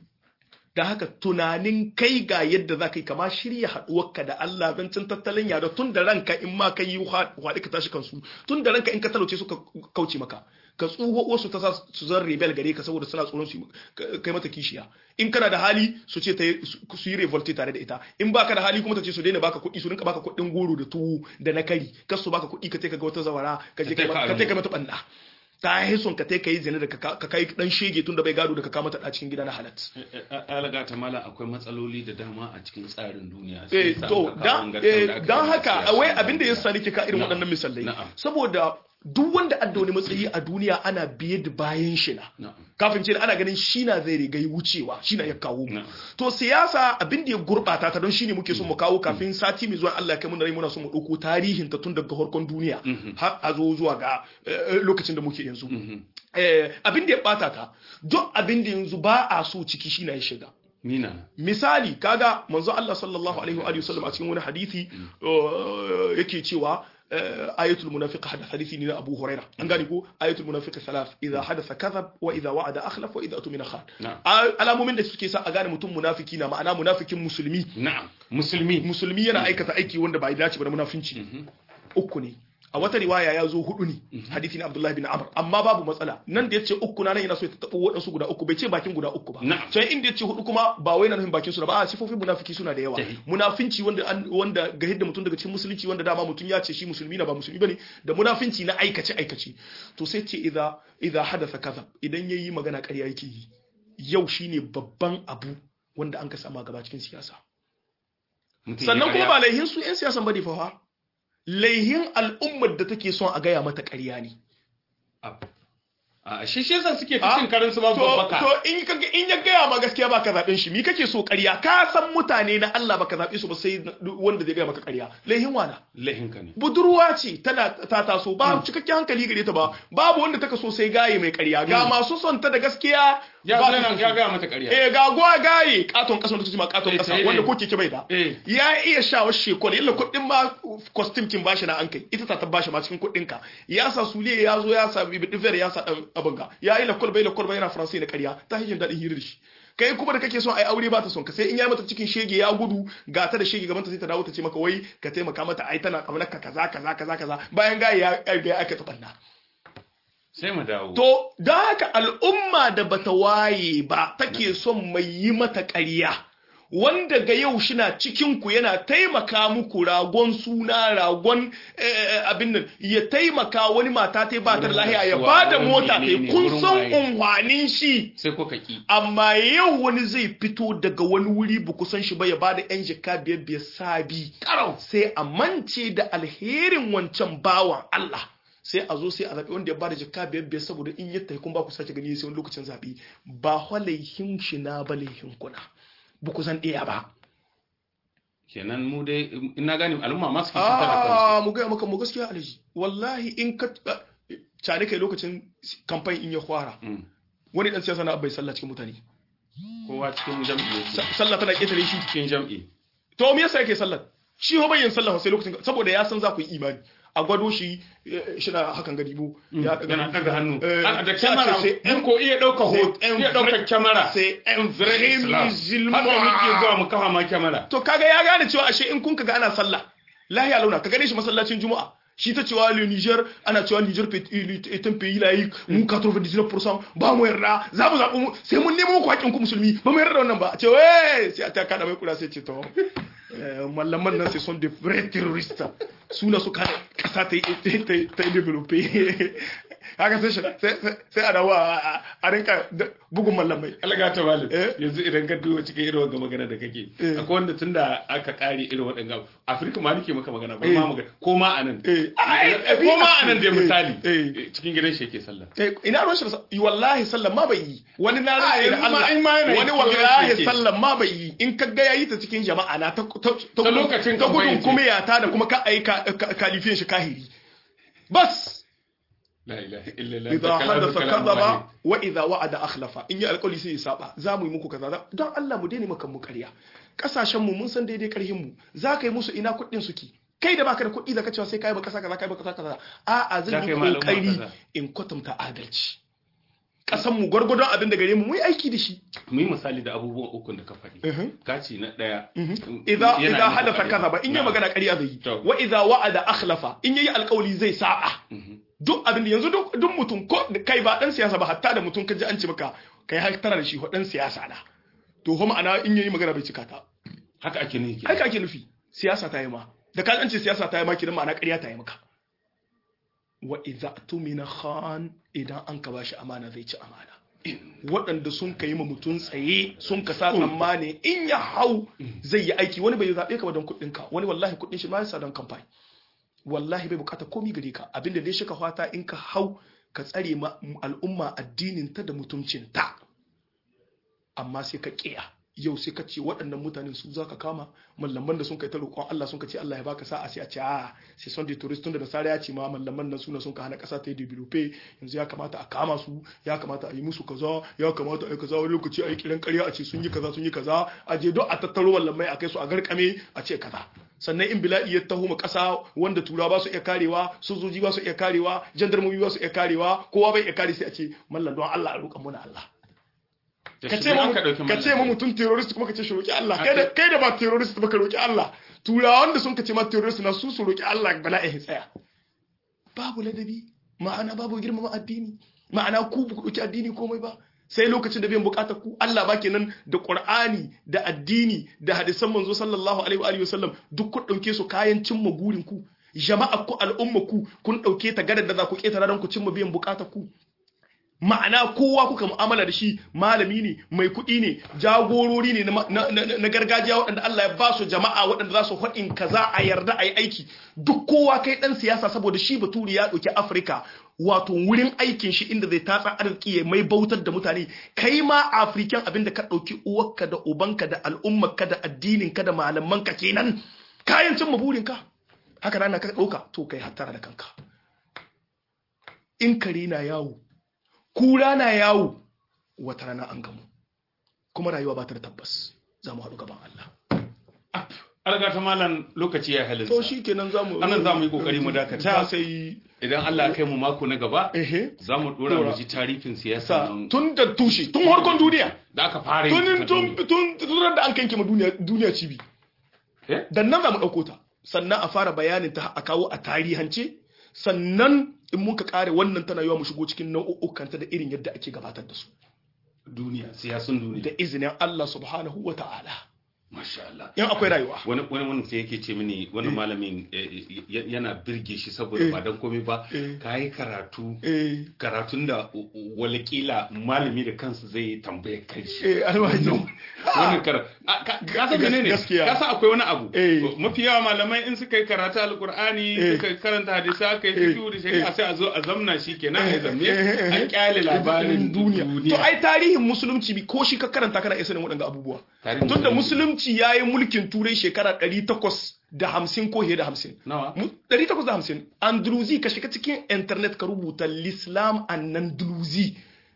da haka tunanin kai ga yadda za ka yi kama shirya haɗuwarka da Allah zancin tattalin yada tun da ranka in ma ka yi haɗi ka tashi kansu tun da ranka in ka talauce su ka kauce maka ka tsuho wasu ta sa su zan rebel gare ka saboda suna tsoron su yi- ka- kai mata kishiya in kana da hali su ce ta yi- su su yi revolte tare da ita in baka da hali kuma ta ce su daina baka kuɗi su rinka baka kuɗin goro da tuwo da na kari kar su baka kuɗi ka je ka ga wata zawara ka je Ka ka taika ka almu. taika mata banna ta yi son ka taika yi zane da ka ka kai dan shege tun da bai gado da ka kama ta cikin gida na halat alaga ta mala akwai matsaloli da dama a cikin tsarin duniya eh Sai sa to aka kawo dan gangar eh, da aka dan yi haka siyasa wai na abin da ya duniya. sani ke ka irin Na'am. waɗannan misalai Na'am. saboda duk wanda adda wani matsayi a duniya ana biye da bayan shi na Na'am. kafin ce ana ganin shi na zai rigai wucewa shi na ya kawo mu Na'am. to siyasa abin da ya gurbata ta don shine muke so mu kawo kafin sati mai zuwa Allah ya kai mu rai muna so mu dauko tarihin ta tun daga harkon duniya har a zo zuwa ga eh, lokacin da muke yanzu Eh, abin da ya bata ta duk abin da yanzu ba a so ciki shi na ya shiga Mina. misali kaga manzo Allah sallallahu alaihi wa alihi wasallam a cikin wani hadisi uh, yake cewa uh, ayatul munafiq hada hadisi ne na Abu Huraira an gane ko ayatul munafiq thalath idha hadatha kadhab wa idha wa'ada akhlaf wa idha atumina khan Na'am. Al- alamomin da suke sa a gane mutum munafiki na ma'ana munafikin musulmi Na'am. Musulmi. musulmi yana aikata aiki wanda bai dace ba na munafinci uku ne a wata riwaya ya zo hudu ne hadisi na Abdullahi bin Amr amma babu matsala nan da yace uku na nan yana so ya tabo wadansu guda uku bai ce bakin guda uku ba Na'am. can inda yace hudu kuma ba wai na nufin bakin su na ba a sifofin munafiki suna da yawa Tahi. munafinci wanda an- wanda ga hidda mutum daga cikin musulunci wanda dama mutum ya ce shi musulmi na ba musulmi bane da munafinci na aikace aikace to sai ce idza idza hadatha kaza idan yayi magana ƙarya yake yi yau shine babban abu wanda an ka sama gaba cikin siyasa Mutum ya sannan kuma karya. ba laihin su 'yan siyasan bane fa fa. laihin al'ummar da take son a gaya mata ƙarya ne Ab- A shi shi yasa suke Ah, cikin karin su babu to babbaka. to in ka in ya gaya ma gaskiya baka zaben shi mi kake so ƙarya ka san mutane na Allah baka zabe su ba sai wanda zai gaya maka ƙarya laihin wana Lahinka ne. budurwa ce tana ta taso ba cikakken hankali gare ta ba babu wanda taka so sai gaye mai ƙarya ga masu son ta da gaskiya Ya ba zo su yana son ya su. gaya mata ƙarya. eh ga gwa gaye katon kasa wanda kace ma katon Eh, kasa eh, wanda eh. ko keke bai da Eh. ya iya sha wa shekol illa kuɗin ma costume kin bashi na an kai ita ta ta bashi ma cikin kuɗin ka ya sa suliya ya zo ya sa bibi diver ya sa dan abin ga ya yi lakol bai lakol bai yana faransai na ƙarya ta hijin daɗin hirar shi kai kuma da kake son ai aure ba ta son ka sai in ya mata cikin shege ya gudu ga ta da shege gaban ta sai ta dawo ta ce maka wai ka taimaka mata ai tana kamar ka kaza kaza kaza kaza bayan ga ya ya aka ta banna Sai mu dawo. To, da haka al'umma da bata waye ba take son mai yi mata ƙarya, wanda ga yau shina cikinku yana taimaka muku ragon suna ragon eh, abin nan ya taimaka wani mata ta ba ta da lahiya ya ba da mota ta kun san unhwanin shi. Sai ko ka ki. Amma yau wani zai fito daga wani wuri ba ku san shi ba ya ba da 'yan jika biyar biyar sabi. Karau. sai a mance da alherin wancan bawan Allah sai a zo sai a zaɓi wanda ya bada jikka biyar biyar saboda in yadda kun ba ku sake gani sai wani lokacin zaɓe ba hwalaihin shi na ba laihin kuna ba ku san ɗaya ba Kenan mu dai ina gane al'umma ma suke cutar da kansu. a mu gaya maka mu gaskiya alaji wallahi in ka cane kai lokacin kamfan in ya fara Mm. wani dan siyasa na bai sallah cikin mutane kowa cikin jam'i yake Sa- sallah tana ketare shi cikin jam'i to me yasa yake sallah shi ho bayyin sallah sai lokacin saboda ya san za ku yi imani a gwado shi eh, shi na hakan gadibo ya yana daga hannu Eh, A- da sai a kyamara ce sai in ko iya ɗauka hoto c'est un iya ɗauka vrai- kyamara c'est un vrai vrai Islam. musulman haka muke zuwa mu kafa ma kyamara to kaga ya gane cewa ashe in kun kaga ana sallah lahiya launa ka gane shi masallacin juma'a shi ta cewa le Niger ana cewa Niger est un pays laïque mu 99% ba mu yarda za mu zaɓi mu sai mun nemo ku haƙƙin ku musulmi ba mu yarda da wannan ba a ce wai sai a ta kada mai kura sai ce to eh, mallaman nan sai son de vrais terroristes suna su kada kasa ta yi ta yi ta yi develope haka sai shi- sai sai- sai a dawo a a- a rinka da- bugun mallamai alga ta malam Eh? yanzu idan ka duba cikin irin wanga magana da kake Eh. akwai wanda tunda aka kare irin waɗanga afirka ma nake maka magana ba Eh. ma magana ko ma anan Eh. Eh, ko ma anan da Eh. misali Eh. Eh, cikin gidan shi yake sallah Eh, ina ruwan shi da sa- wallahi sallan ma bai yi wani na Ah, rantsa da yanzu ma Allah in ma yana wani cikin ruwan shi wallahi yake. sallan ma bai yi in ka ga yayi ta cikin jama'a na ta ta Ta lokacin ta campaign gudun ce. kuma ya ta da kuma ka aika kalifiyan shi kahiri bas la ilaha illallah idza ta kalamu hadatha kalamu kadhaba wahid. wa idza wa'ada akhlafa in yi alƙawari sai ya saba za mu yi muku kaza za- don Allah mu daina maka mu ƙarya kasashen mu mun san daidai ƙarhin mu za ka yi musu ina kuɗin suke kai da baka da kuɗi da ka cewa sai kai ba kasa kaza kai ba kasa kaza a'a Za zan ka yi yi malama kokari kaza. in kwatanta adalci kasan mu gwargwadon abin da gare mu mu yi aiki da shi mu yi misali da abubuwan ukun da ka faɗi Mhm. kaci na ɗaya idza yana idza nufin hadatha ƙarya. kadhaba in yi Na'am. magana ƙarya zai yi To. wa idza wa'ada akhlafa in yayi alƙawari zai saba duk abin da yanzu duk duk mutum ko da kai ba dan siyasa ba hatta da mutum kaji an ce maka kai har tara da shi ho dan siyasa na to ho ma'ana in yayi magana bai cika ta haka ake nufi haka ake nufi siyasa ta yi ma da ka an ce siyasa ta yi ma kidan ma'ana ƙarya ta yi maka wa idza tumina khan idan an ka bashi amana zai ci amana waɗanda sun ka yi ma mutum tsaye sun ka sa tsammani in ya hau zai yi aiki wani bai zaɓe ka ba don kuɗin ka wani wallahi kuɗin shi ma ya sa don kamfani wallahi bai bukata komi gare ka abinda dai shi ka fata in ka hau ka tsare ma al'umma addinin ta da mutuncin ta amma sai ka kiya yau sai ka ce waɗannan mutanen su za ka kama mallaman da sun kai ta roƙon Allah sun ka ce Allah ya baka sa'a sai a ce a sai son da tourist tun da nasara ya ce ma mallaman nan suna sun ka hana ƙasa ta yi develope yanzu ya kamata a kama su ya kamata a yi musu kaza ya kamata a yi kaza wani lokaci a yi kiran ƙarya a ce sun yi kaza sun yi kaza a je don a tattaro mallamai a kai su a garkame a ce kaza sannan in bila'i ya taho ma ƙasa wanda tura ba su iya karewa sojoji ba su iya karewa jandarmomi ba su iya karewa kowa bai iya kare sai a ce mallan don Allah a roƙa muna Allah ka ce ma ka ce ma mutum terrorist kuma ka ce shi roki Allah kai da kai da ba terrorist ba ka roki Allah turawan da sun ka ce ma terrorist na su su roki Allah bala'i ya tsaya babu ladabi ma'ana babu girmama addini ma'ana ku ba ku roki addini komai ba sai lokacin da biyan bukatar ku Allah ba kenan da Qur'ani da addini da hadisan manzo sallallahu alaihi wa alihi wasallam duk ku dauke su kayan cimma gurin ku jama'a ku al'umma ku kun dauke ta gadar da za ku ketara don ku cimma biyan bukatar ku ma'ana kowa kuka mu'amala da shi malami ne mai kuɗi ne jagorori ne na gargajiya waɗanda Allah ya ba su jama'a waɗanda za su haɗin kaza a yarda a yi aiki duk kowa kai ɗan siyasa saboda shi baturi ya ɗauki afirka wato wurin aikin shi inda zai tatsa arziki ya mai bautar da mutane kai ma afirikan abinda ka ɗauki uwarka da ubanka da al'ummarka da addininka da malamanka kenan kayan cimma burinka haka rana ka ɗauka to kai hattara da kanka in kare na yawo kura na yawo wata rana an gamu kuma rayuwa ba ta da tabbas za mu haɗu gaban Allah. Alga ta malam lokaci ya halin To shi kenan za mu anan za mu yi kokari mu dakata sai idan Allah ya kai mu mako na gaba ehe za mu dora mu ji tarihin siyasa sa nan tun da tushe tun harkon duniya da aka fara yin tun ta tun tun tun da an kanke ma duniya duniya cibi Eh? dan nan za mu ɗauko ta sannan a fara bayanin ta a kawo a tarihance sannan in muka kare wannan tana yawa mu shigo cikin nau'ukkanta da irin yadda ake gabatar da su duniya siyasun duniya da izinin Allah subhanahu wa ta'ala masha Allah in akwai rayuwa wani wani wani sai yake ce mini wani malamin eh, eh, yana birge shi saboda Eh. ba dan komai ba Eh. kayi karatu eh karatun da u- u- walakila malami da kansa zai tambaye kai shi eh alwaji wannan kara a, ka ka san Gas- menene gaskiya. ka san akwai wani abu Eh. mafi yawa malamai in suka yi karatu alqur'ani Eh. suka karanta hadisi aka yi Eh. fiqh da shari'a sai a zo a zamna shi kenan a zamme Eh, eh, eh. an kyale labarin duniya to duniya ai tarihin musulunci bi ko shi ka karanta kana iya sanin waɗanda abubuwa Tarihin tunda musulunci. musulunci ya yi mulkin turai shekara 850 ko fiye da 50 nawa Mu- 850 andruzi ka shiga cikin internet ka rubuta l'islam an andruzi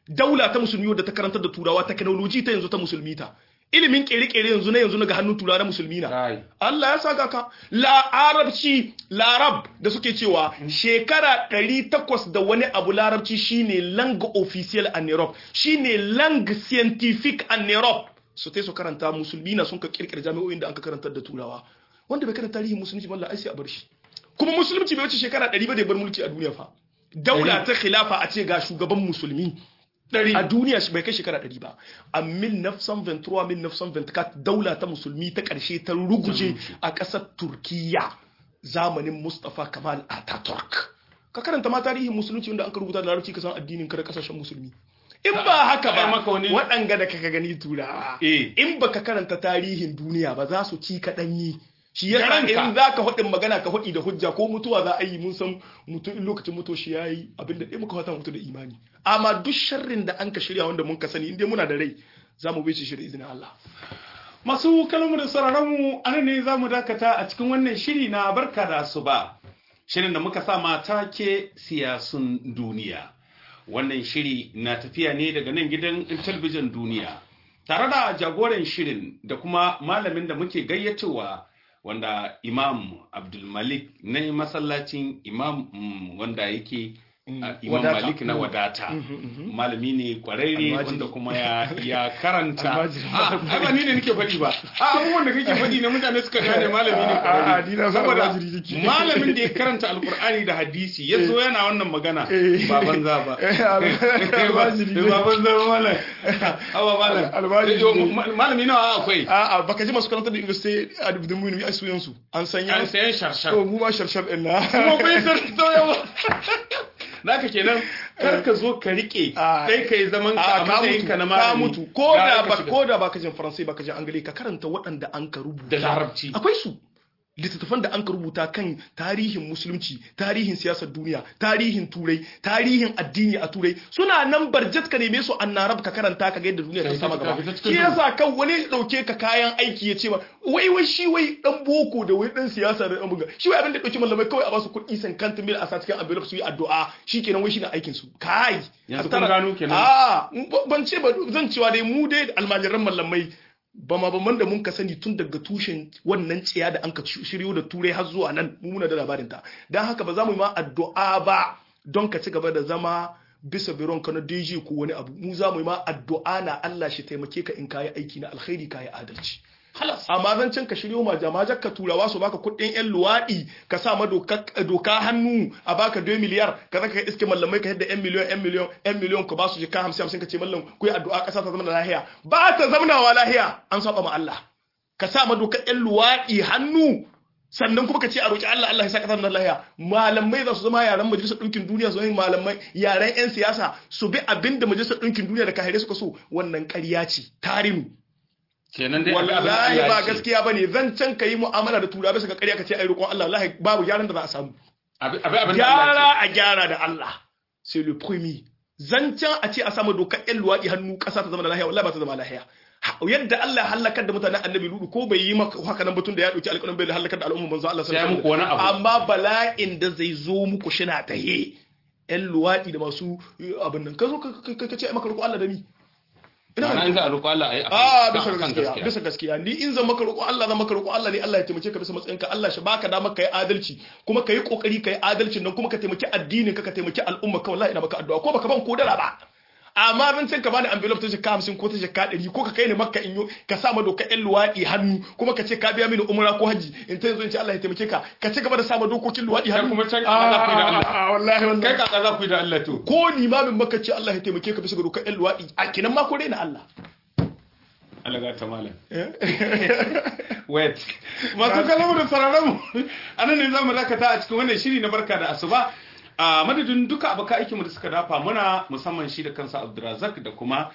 daula ta musulmi wadda ta karantar da turawa technology ta yanzu ta musulmi ta ilimin kere-kere yanzu na yanzu na ga hannun turawa na musulmi na Kai. Allah ya saka ka larabci larab da suke cewa shekara 800 da wani abu larabci shine langue official en Europe shine langue scientifique en Europe su tai su karanta musulmi na sun ka kirkira jami'o'in da an ka karantar da turawa wanda bai karanta tarihin musulunci ba Allah ai sai a bar shi kuma musulunci bai wuce shekara 100 ba da ya bar mulki a duniya fa daula ta khilafa a ce ga shugaban musulmi a duniya shi bai kai shekara 100 ba a 1923 1924 daula ta musulmi ta karshe ta ruguje a ƙasar turkiya zamanin mustafa kamal ataturk ka karanta ma tarihin musulunci wanda an ka rubuta da larabci ka san addinin ka da kasashen musulmi in ba haka Ai, ba maka wani- waɗanga da kaka gani turawa Eh. in baka karanta tarihin duniya ba za su ci ka ɗanyi shi yasa Garanka. in za ka faɗin magana ka faɗi da hujja ko mutuwa za a yi mun san mutum in lokacin mutuwa shi ya yi abin da ɗaya muka fata mutu da imani amma duk sharrin da an ka shirya wanda mun ka sani in dai muna da rai za mu bice shi da izinin Allah Masu kalmu da sauraronmu ana ne za mu dakata a cikin wannan shiri na barka da asuba. Shirin da muka sa mata ke siyasun duniya. Wannan shiri na tafiya ne daga nan gidan talbijin duniya. Tare da jagoran shirin da kuma malamin da muke gayyatowa wanda Imam Abdulmalik na masallacin Imam mm, wanda yake a Imam wadata. Malik na wadata. Malami ne kwararre Almajiri. wanda kuma ya, ya karanta. Almajiri. Ah, ai ba ni ne nake faɗi ba. A abubuwan da kake faɗi ne mutane suka gane malami ne kwararre. A'a, ni na san Saboda almajiri nake. malamin da ya karanta Alkur'ani da hadisi ya zo yana wannan magana Eh. ba banza ba. almajiri ne. Ba banza ba malam. Awa malam. Almajiri Yo, ne. ma- Malami nawa akwai? a'a baka ji masu karanta da university a dubdin mu ne ai suyan su an sanya An sayan sharshar. to mu ma sharshar din na kuma kun san to yawa naka kenan kar ka zo ka rike Ah. sai kai zaman ka a a ka matsayin mutu ka na ka malami mutu ko Gara da ka ba shiga. ko da baka jin faransai baka jin angale ka karanta waɗanda an ka rubuta Da larabci. akwai su littattafan da an ka rubuta kan tarihin musulunci tarihin siyasar duniya tarihin turai tarihin addini a turai suna nan barjat ka neme su an narab ka karanta ka ga yadda duniya ta Kai sama ta- gaba ta- ta cikin shi yasa kan wani ya dauke ka kayan aiki ya ce ma wai wai shi wai dan boko da wai dan siyasa da dan buga shi wai abin da dauki mallamai kawai a basu kuɗi san kanta mil a sa cikin envelope su yi addu'a shikenan wai shine aikin su kai Yanzu a kun tara- gano kenan. a ban ce ba zan cewa dai mu dai almajiran mallamai ba ma ban da mun ka sani tun daga tushen wannan tsiya da an ka shiryo da turai har zuwa nan mu muna da labarin ta dan haka ba za mu yi ma addu'a ba don ka ci gaba da zama bisa biron ka na DJ ko wani abu mu za mu yi ma addu'a na Allah shi taimake ka in kayi aiki na alkhairi kayi adalci halas amma zan can ka shiryo ma jama'a ka turawa su baka kuɗin yan luwaɗi ka sa ma doka doka hannu a baka 2 miliyar ka zaka iske mallamai ka yadda yan miliyon yan miliyon yan miliyon ka ba su jika 50 50 ka ce mallam ku yi addu'a ƙasa ta zama da lahiya ba ta zaunawa lahiya an saba ma Allah ka sa ma dokar yan luwaɗi hannu sannan kuma ka ce a roƙi Allah Allah ya sa ƙasar nan lahiya malamai za su zama yaran majalisar ɗinkin duniya su yi malamai yaran 'yan siyasa su bi abin da majalisar ɗinkin duniya da kahire suka so wannan ƙarya ce tarinu kenan dai abin- abin da wallahi Allah ba ya ce. gaskiya bane zan can ka yi mu'amala da turawa bisa ga ƙarya ka ce ai roƙon Allah wallahi babu gyaran da za a samu abin abin abin da Allah ya gyara a gyara da Allah c'est le premier zancen a ce a samu dokar ƴan luwaɗi hannu ƙasa ta zama da lahiya wallahi ba ta zama lahiya Ha- yadda Allah ya halakar da mutanen annabi ludu ko bai yi maka haka nan batun da ya dauki alƙalin bai halakar da al'umma manzo Allah Sai ya muku wani abu. amma bala'in da zai zo muku shina tahe ƴan luwaɗi da masu eh, abin nan ka zo ka ka- ka- ka ce ai maka roƙo Allah da ni ce ma'ana in za a roƙo Allah ayi a bisa akan gaskiya bisa gaskiya ni in zan maka roƙo Allah zan maka roƙo Allah ne Allah ya taimake ka bisa matsayin ka Allah shi baka dama kai adalci kuma kai kokari kai adalcin nan kuma ka taimaki addinin ka ka taimaki al'umma ka wallahi ina maka addu'a ko baka ban kodara ba amma zan san ka bani envelope ta jika 50 ko ta jika 100 ko ka kai ni makka in yo ka sa ma doka ƴan luwaɗi hannu kuma ka ce ka biya mini umra ko haji in ta yanzu in ce Allah ya taimake ka ka ci gaba da sa ma dokokin luwaɗi hannu kuma can Ah, Allah ku da Allah. ah, ah, wallahi kai wallahi kaka za ku yi da Allah to ko limamin makka ce Allah ya taimake ka bisa ga dokar ƴan luwaɗi a kinan ma ko dai na Allah Allah ga ta malam wait masu kalamu da sararin mu anan ne zamu dakata a cikin wannan shiri na barka da asuba a madadin duka abokan aikinmu da suka dafa muna musamman shi da kansa Abdulrazak da kuma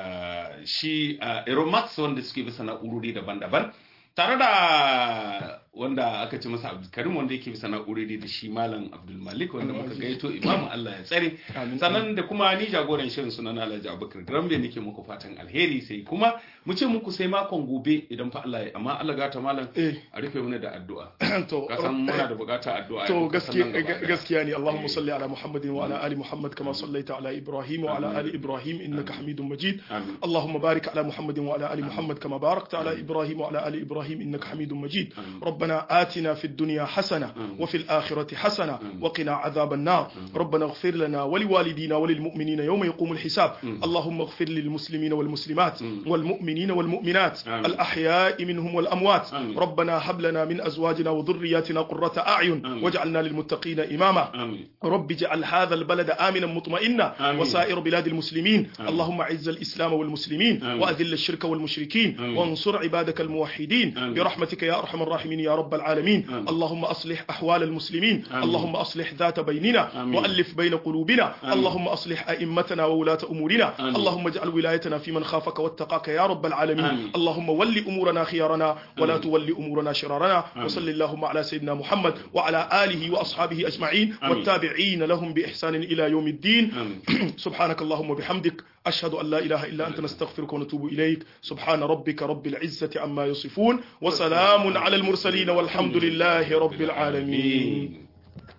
ah, shi Aeromax wanda suke bisa na'urori daban-daban tare da wanda aka ce masa Abdulkarim wanda yake bisa na'urori da shi Malam Abdul Malik wanda muka gaito Imam Allah ya tsare Amin. sannan da kuma ni jagoran shirin sunan Alhaji Abubakar Grambe nake muku fatan alheri sai kuma mu ce muku sai makon gobe idan fa Allah ya amma Allah gata malam Eh. a rufe mana da addu'a to ka san muna da bukatar addu'a to yau, ka san nan gaskiya gaba ɗaya. gaskiya ne Allahumma Eh. salli ala Muhammadin wa ala ali Muhammad kama sallaita ala Ibrahim wa ala ali Ibrahim innaka Hamidum Majid Amin. اللهم بارك على محمد وعلى ال محمد كما باركت على ابراهيم وعلى ال ابراهيم انك حميد مجيد ربنا آتنا في الدنيا حسنه وفي الاخره حسنه وقنا عذاب النار ربنا اغفر لنا ولوالدينا وللمؤمنين يوم يقوم الحساب اللهم اغفر للمسلمين والمسلمات والمؤمنين والمؤمنات آمين. الاحياء منهم والاموات آمين. ربنا هب لنا من ازواجنا وذرياتنا قرة اعين آمين. واجعلنا للمتقين اماما amin رب اجعل هذا البلد آمنا مطمئنا آمين. وسائر بلاد المسلمين اللهم أعز الإسلام والمسلمين آمين. وأذل الشرك والمشركين آمين. وانصر عبادك الموحدين آمين. برحمتك يا أرحم الراحمين يا رب العالمين آمين. اللهم أصلح أحوال المسلمين آمين. اللهم أصلح ذات بيننا آمين. وألف بين قلوبنا آمين. اللهم أصلح أئمتنا وولاة أمورنا آمين. اللهم اجعل ولايتنا في من خافك واتقاك يا رب العالمين آمين. اللهم ول أمورنا خيارنا ولا آمين. تول أمورنا شرارنا آمين. وصل اللهم على سيدنا محمد وعلى آله وأصحابه أجمعين آمين. والتابعين لهم بإحسان إلى يوم الدين amin سبحانك اللهم وبحمدك أشهد أن لا إله إلا أنت نستغفرك ونتوب إليك سبحان ربك رب العزة عما يصفون وسلام على المرسلين والحمد لله رب العالمين